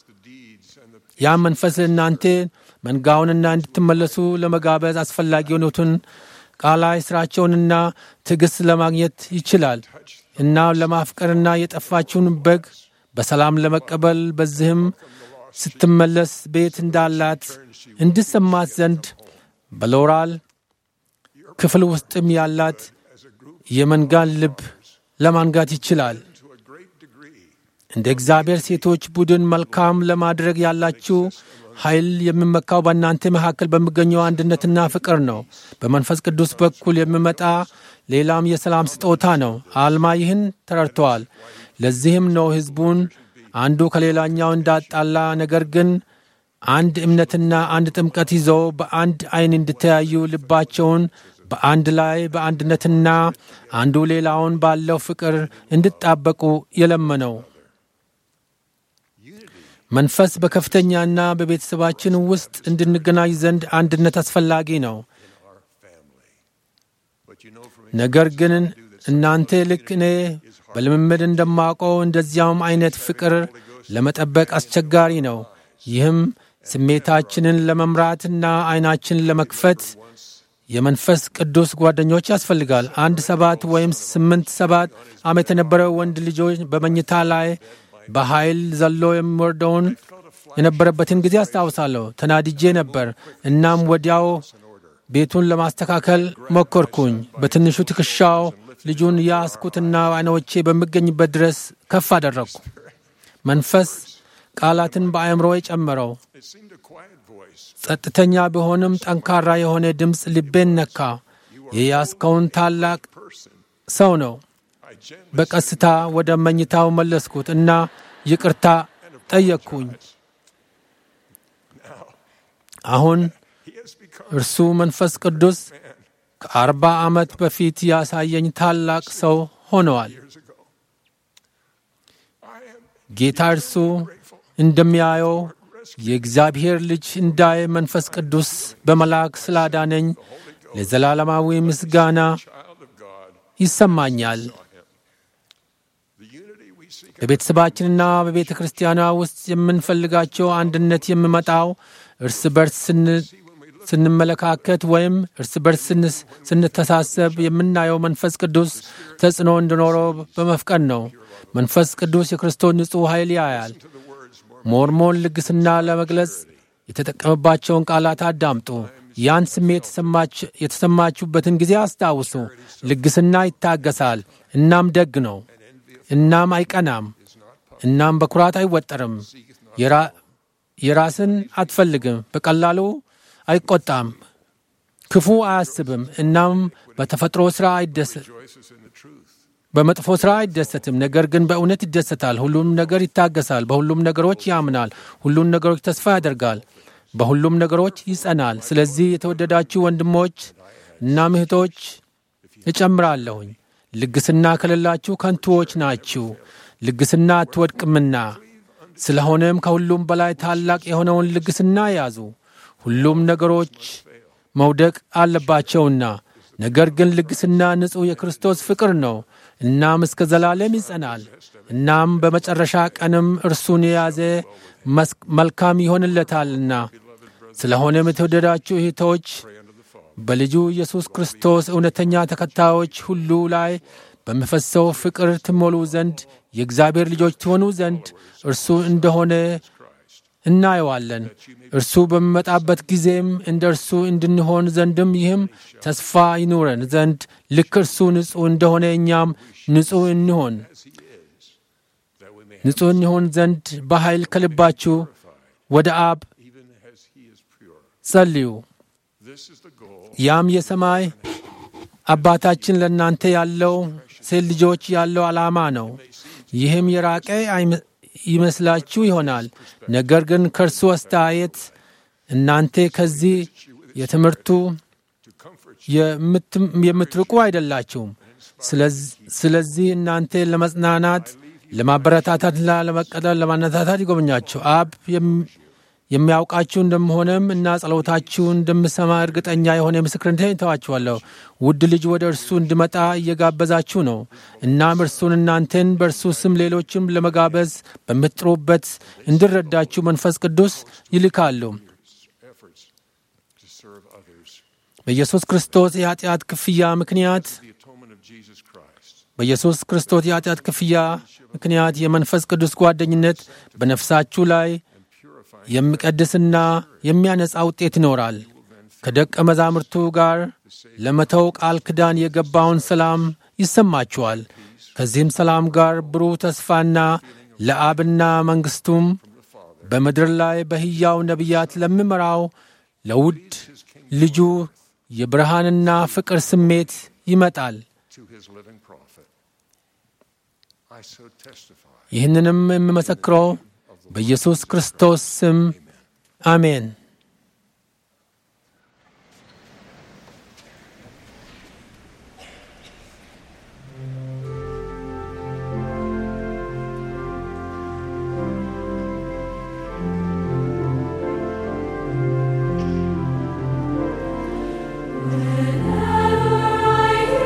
ያም መንፈስ እናንተ መንጋውንና እንድትመለሱ ለመጋበዝ አስፈላጊ የሆኑትን ቃላይ ሥራቸውንና ትዕግሥት ለማግኘት ይችላል እና ለማፍቀርና የጠፋችውን በግ በሰላም ለመቀበል በዚህም ስትመለስ ቤት እንዳላት እንድሰማት ዘንድ በሎራል ክፍል ውስጥም ያላት የመንጋን ልብ ለማንጋት ይችላል። እንደ እግዚአብሔር ሴቶች ቡድን መልካም ለማድረግ ያላችሁ ኃይል የሚመካው በእናንተ መካከል በሚገኘው አንድነትና ፍቅር ነው። በመንፈስ ቅዱስ በኩል የሚመጣ ሌላም የሰላም ስጦታ ነው። አልማ ይህን ተረድተዋል። ለዚህም ነው ሕዝቡን አንዱ ከሌላኛው እንዳጣላ፣ ነገር ግን አንድ እምነትና አንድ ጥምቀት ይዘው በአንድ ዓይን እንዲተያዩ ልባቸውን በአንድ ላይ በአንድነትና አንዱ ሌላውን ባለው ፍቅር እንዲጣበቁ የለመነው። መንፈስ በከፍተኛና በቤተሰባችን ውስጥ እንድንገናኝ ዘንድ አንድነት አስፈላጊ ነው። ነገር ግን እናንተ ልክ እኔ በልምምድ እንደማውቀው እንደዚያውም አይነት ፍቅር ለመጠበቅ አስቸጋሪ ነው። ይህም ስሜታችንን ለመምራትና አይናችንን ለመክፈት የመንፈስ ቅዱስ ጓደኞች ያስፈልጋል። አንድ ሰባት ወይም ስምንት ሰባት ዓመት የነበረው ወንድ ልጆች በመኝታ ላይ በኃይል ዘሎ የሚወርደውን የነበረበትን ጊዜ አስታውሳለሁ። ተናድጄ ነበር። እናም ወዲያው ቤቱን ለማስተካከል ሞከርኩኝ። በትንሹ ትከሻው ልጁን ያስኩትና አይኖቼ በሚገኝበት ድረስ ከፍ አደረግኩ። መንፈስ ቃላትን በአእምሮ ጨመረው። ጸጥተኛ ቢሆንም ጠንካራ የሆነ ድምፅ ልቤን ነካ። የያዝከውን ታላቅ ሰው ነው። በቀስታ ወደ መኝታው መለስኩት እና ይቅርታ ጠየቅኩኝ። አሁን እርሱ መንፈስ ቅዱስ ከአርባ ዓመት በፊት ያሳየኝ ታላቅ ሰው ሆነዋል። ጌታ እርሱ እንደሚያየው የእግዚአብሔር ልጅ እንዳይ መንፈስ ቅዱስ በመልአክ ስላዳነኝ ለዘላለማዊ ምስጋና ይሰማኛል። በቤተሰባችንና በቤተ ክርስቲያኗ ውስጥ የምንፈልጋቸው አንድነት የሚመጣው እርስ በርስ ስንመለካከት ወይም እርስ በርስ ስንተሳሰብ የምናየው መንፈስ ቅዱስ ተጽዕኖ እንዲኖረው በመፍቀድ ነው። መንፈስ ቅዱስ የክርስቶስ ንጹሕ ኃይል ያያል። ሞርሞን ልግስና ለመግለጽ የተጠቀመባቸውን ቃላት አዳምጡ። ያን ስሜት የተሰማችሁበትን ጊዜ አስታውሱ። ልግስና ይታገሳል፣ እናም ደግ ነው፣ እናም አይቀናም፣ እናም በኩራት አይወጠርም። የራስን አትፈልግም፣ በቀላሉ አይቆጣም፣ ክፉ አያስብም፣ እናም በተፈጥሮ ሥራ አይደሰት በመጥፎ ሥራ አይደሰትም፣ ነገር ግን በእውነት ይደሰታል። ሁሉም ነገር ይታገሳል፣ በሁሉም ነገሮች ያምናል፣ ሁሉም ነገሮች ተስፋ ያደርጋል፣ በሁሉም ነገሮች ይጸናል። ስለዚህ የተወደዳችሁ ወንድሞች እና እህቶች እጨምራለሁኝ፣ ልግስና ከሌላችሁ ከንቱዎች ናችሁ። ልግስና አትወድቅምና፣ ስለሆነም ከሁሉም በላይ ታላቅ የሆነውን ልግስና ያዙ። ሁሉም ነገሮች መውደቅ አለባቸውና፣ ነገር ግን ልግስና ንጹሕ የክርስቶስ ፍቅር ነው። እናም እስከ ዘላለም ይጸናል። እናም በመጨረሻ ቀንም እርሱን የያዘ መልካም ይሆንለታልና። ስለሆነም የተወደዳችሁ እህቶች በልጁ ኢየሱስ ክርስቶስ እውነተኛ ተከታዮች ሁሉ ላይ በሚፈሰው ፍቅር ትሞሉ ዘንድ የእግዚአብሔር ልጆች ትሆኑ ዘንድ እርሱ እንደሆነ እናየዋለን። እርሱ በሚመጣበት ጊዜም እንደ እርሱ እንድንሆን ዘንድም ይህም ተስፋ ይኑረን ዘንድ ልክ እርሱ ንጹሕ እንደሆነ እኛም ንጹሕ እንሆን ንጹሕ እንሆን ዘንድ በኃይል ከልባችሁ ወደ አብ ጸልዩ። ያም የሰማይ አባታችን ለእናንተ ያለው ሴት ልጆች ያለው ዓላማ ነው። ይህም የራቀ ይመስላችሁ ይሆናል። ነገር ግን ከእርሱ አስተያየት እናንተ ከዚህ የትምህርቱ የምትርቁ አይደላችሁም። ስለዚህ እናንተ ለመጽናናት፣ ለማበረታታትና ለመቀጠል፣ ለማነታታት ይጎበኛችሁ። አብ የሚያውቃችሁ እንደመሆነም እና ጸሎታችሁ እንደምሰማ እርግጠኛ የሆነ ምስክርነቴን እተዋችኋለሁ። ውድ ልጅ ወደ እርሱ እንዲመጣ እየጋበዛችሁ ነው። እናም እርሱን እናንተን በእርሱ ስም ሌሎችም ለመጋበዝ በምትጥሩበት እንዲረዳችሁ መንፈስ ቅዱስ ይልካሉ። በኢየሱስ ክርስቶስ የኃጢአት ክፍያ ምክንያት በኢየሱስ ክርስቶስ የኃጢአት ክፍያ ምክንያት የመንፈስ ቅዱስ ጓደኝነት በነፍሳችሁ ላይ የሚቀድስና የሚያነጻ ውጤት ይኖራል። ከደቀ መዛሙርቱ ጋር ለመተው ቃል ኪዳን የገባውን ሰላም ይሰማችኋል። ከዚህም ሰላም ጋር ብሩህ ተስፋና ለአብና መንግሥቱም በምድር ላይ በሕያው ነቢያት ለሚመራው ለውድ ልጁ የብርሃንና ፍቅር ስሜት ይመጣል። ይህንንም የምመሰክረው በኢየሱስ ክርስቶስ ስም አሜን። Whenever I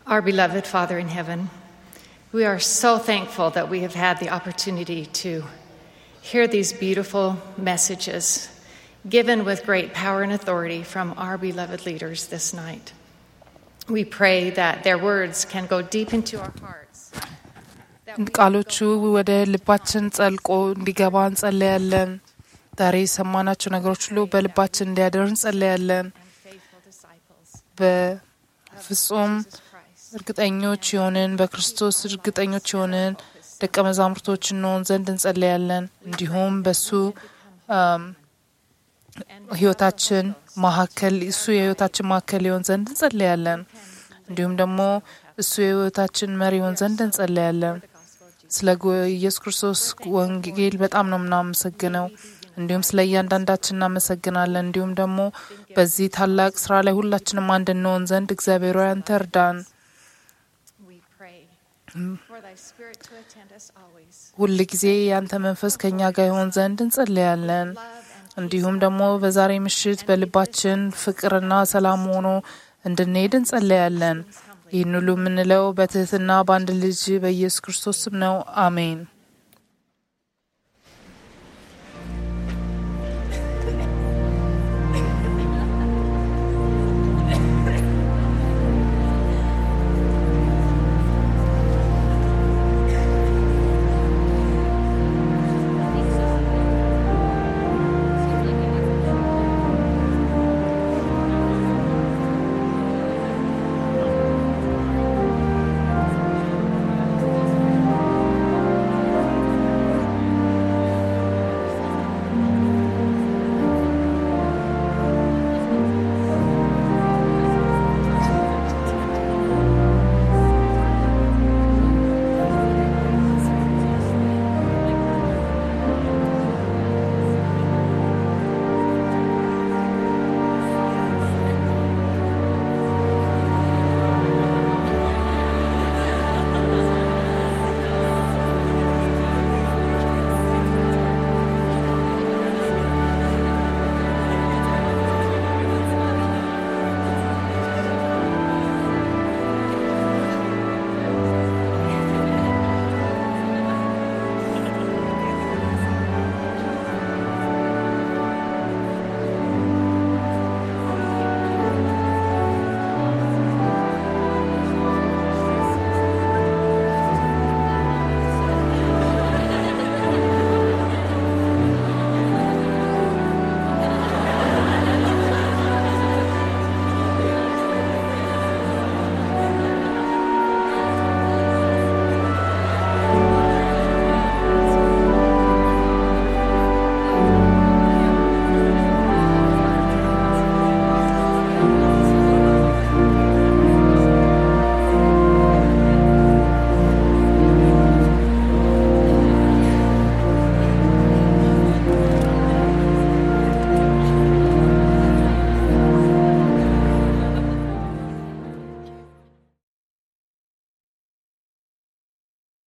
Our beloved Father in heaven, we are so thankful that we have had the opportunity to hear these beautiful messages given with great power and authority from our beloved leaders this night. We pray that their words can go deep into our hearts. that we ቃሎቹ ወደ ልባችን ጸልቆ እንዲገባ እንጸለያለን። ዛሬ የሰማናቸው ነገሮች ሁሉ በልባችን እንዲያደር እንጸለያለን። faithful disciples በፍጹም እርግጠኞች የሆንን በክርስቶስ እርግጠኞች የሆንን ደቀ መዛሙርቶች እንሆን ዘንድ እንጸለያለን። እንዲሁም በሱ አም፣ ህይወታችን መካከል እሱ የህይወታችን መካከል ይሆን ዘንድ እንጸለያለን። እንዲሁም ደግሞ እሱ የህይወታችን መሪ ይሆን ዘንድ እንጸለያለን። ስለ ጎ- ኢየሱስ ክርስቶስ ወንጌል በጣም ነው የምናመሰግነው። እንዲሁም ስለ እያንዳንዳችን እናመሰግናለን። እንዲሁም ደግሞ በዚህ ታላቅ ስራ ላይ ሁላችንም አንድ እንሆን ዘንድ እግዚአብሔር ሆይ አንተ እርዳን። we pray for thy spirit to attend us always. ሁል ጊዜ ያንተ መንፈስ ከእኛ ጋር ይሆን ዘንድ እንጸለያለን። እንዲሁም ደግሞ በዛሬ ምሽት በልባችን ፍቅርና ሰላም ሆኖ እንድንሄድ እንጸለያለን። ይህን ሁሉ የምንለው በትህትና በአንድ ልጅ በኢየሱስ ክርስቶስ ስም ነው። አሜን።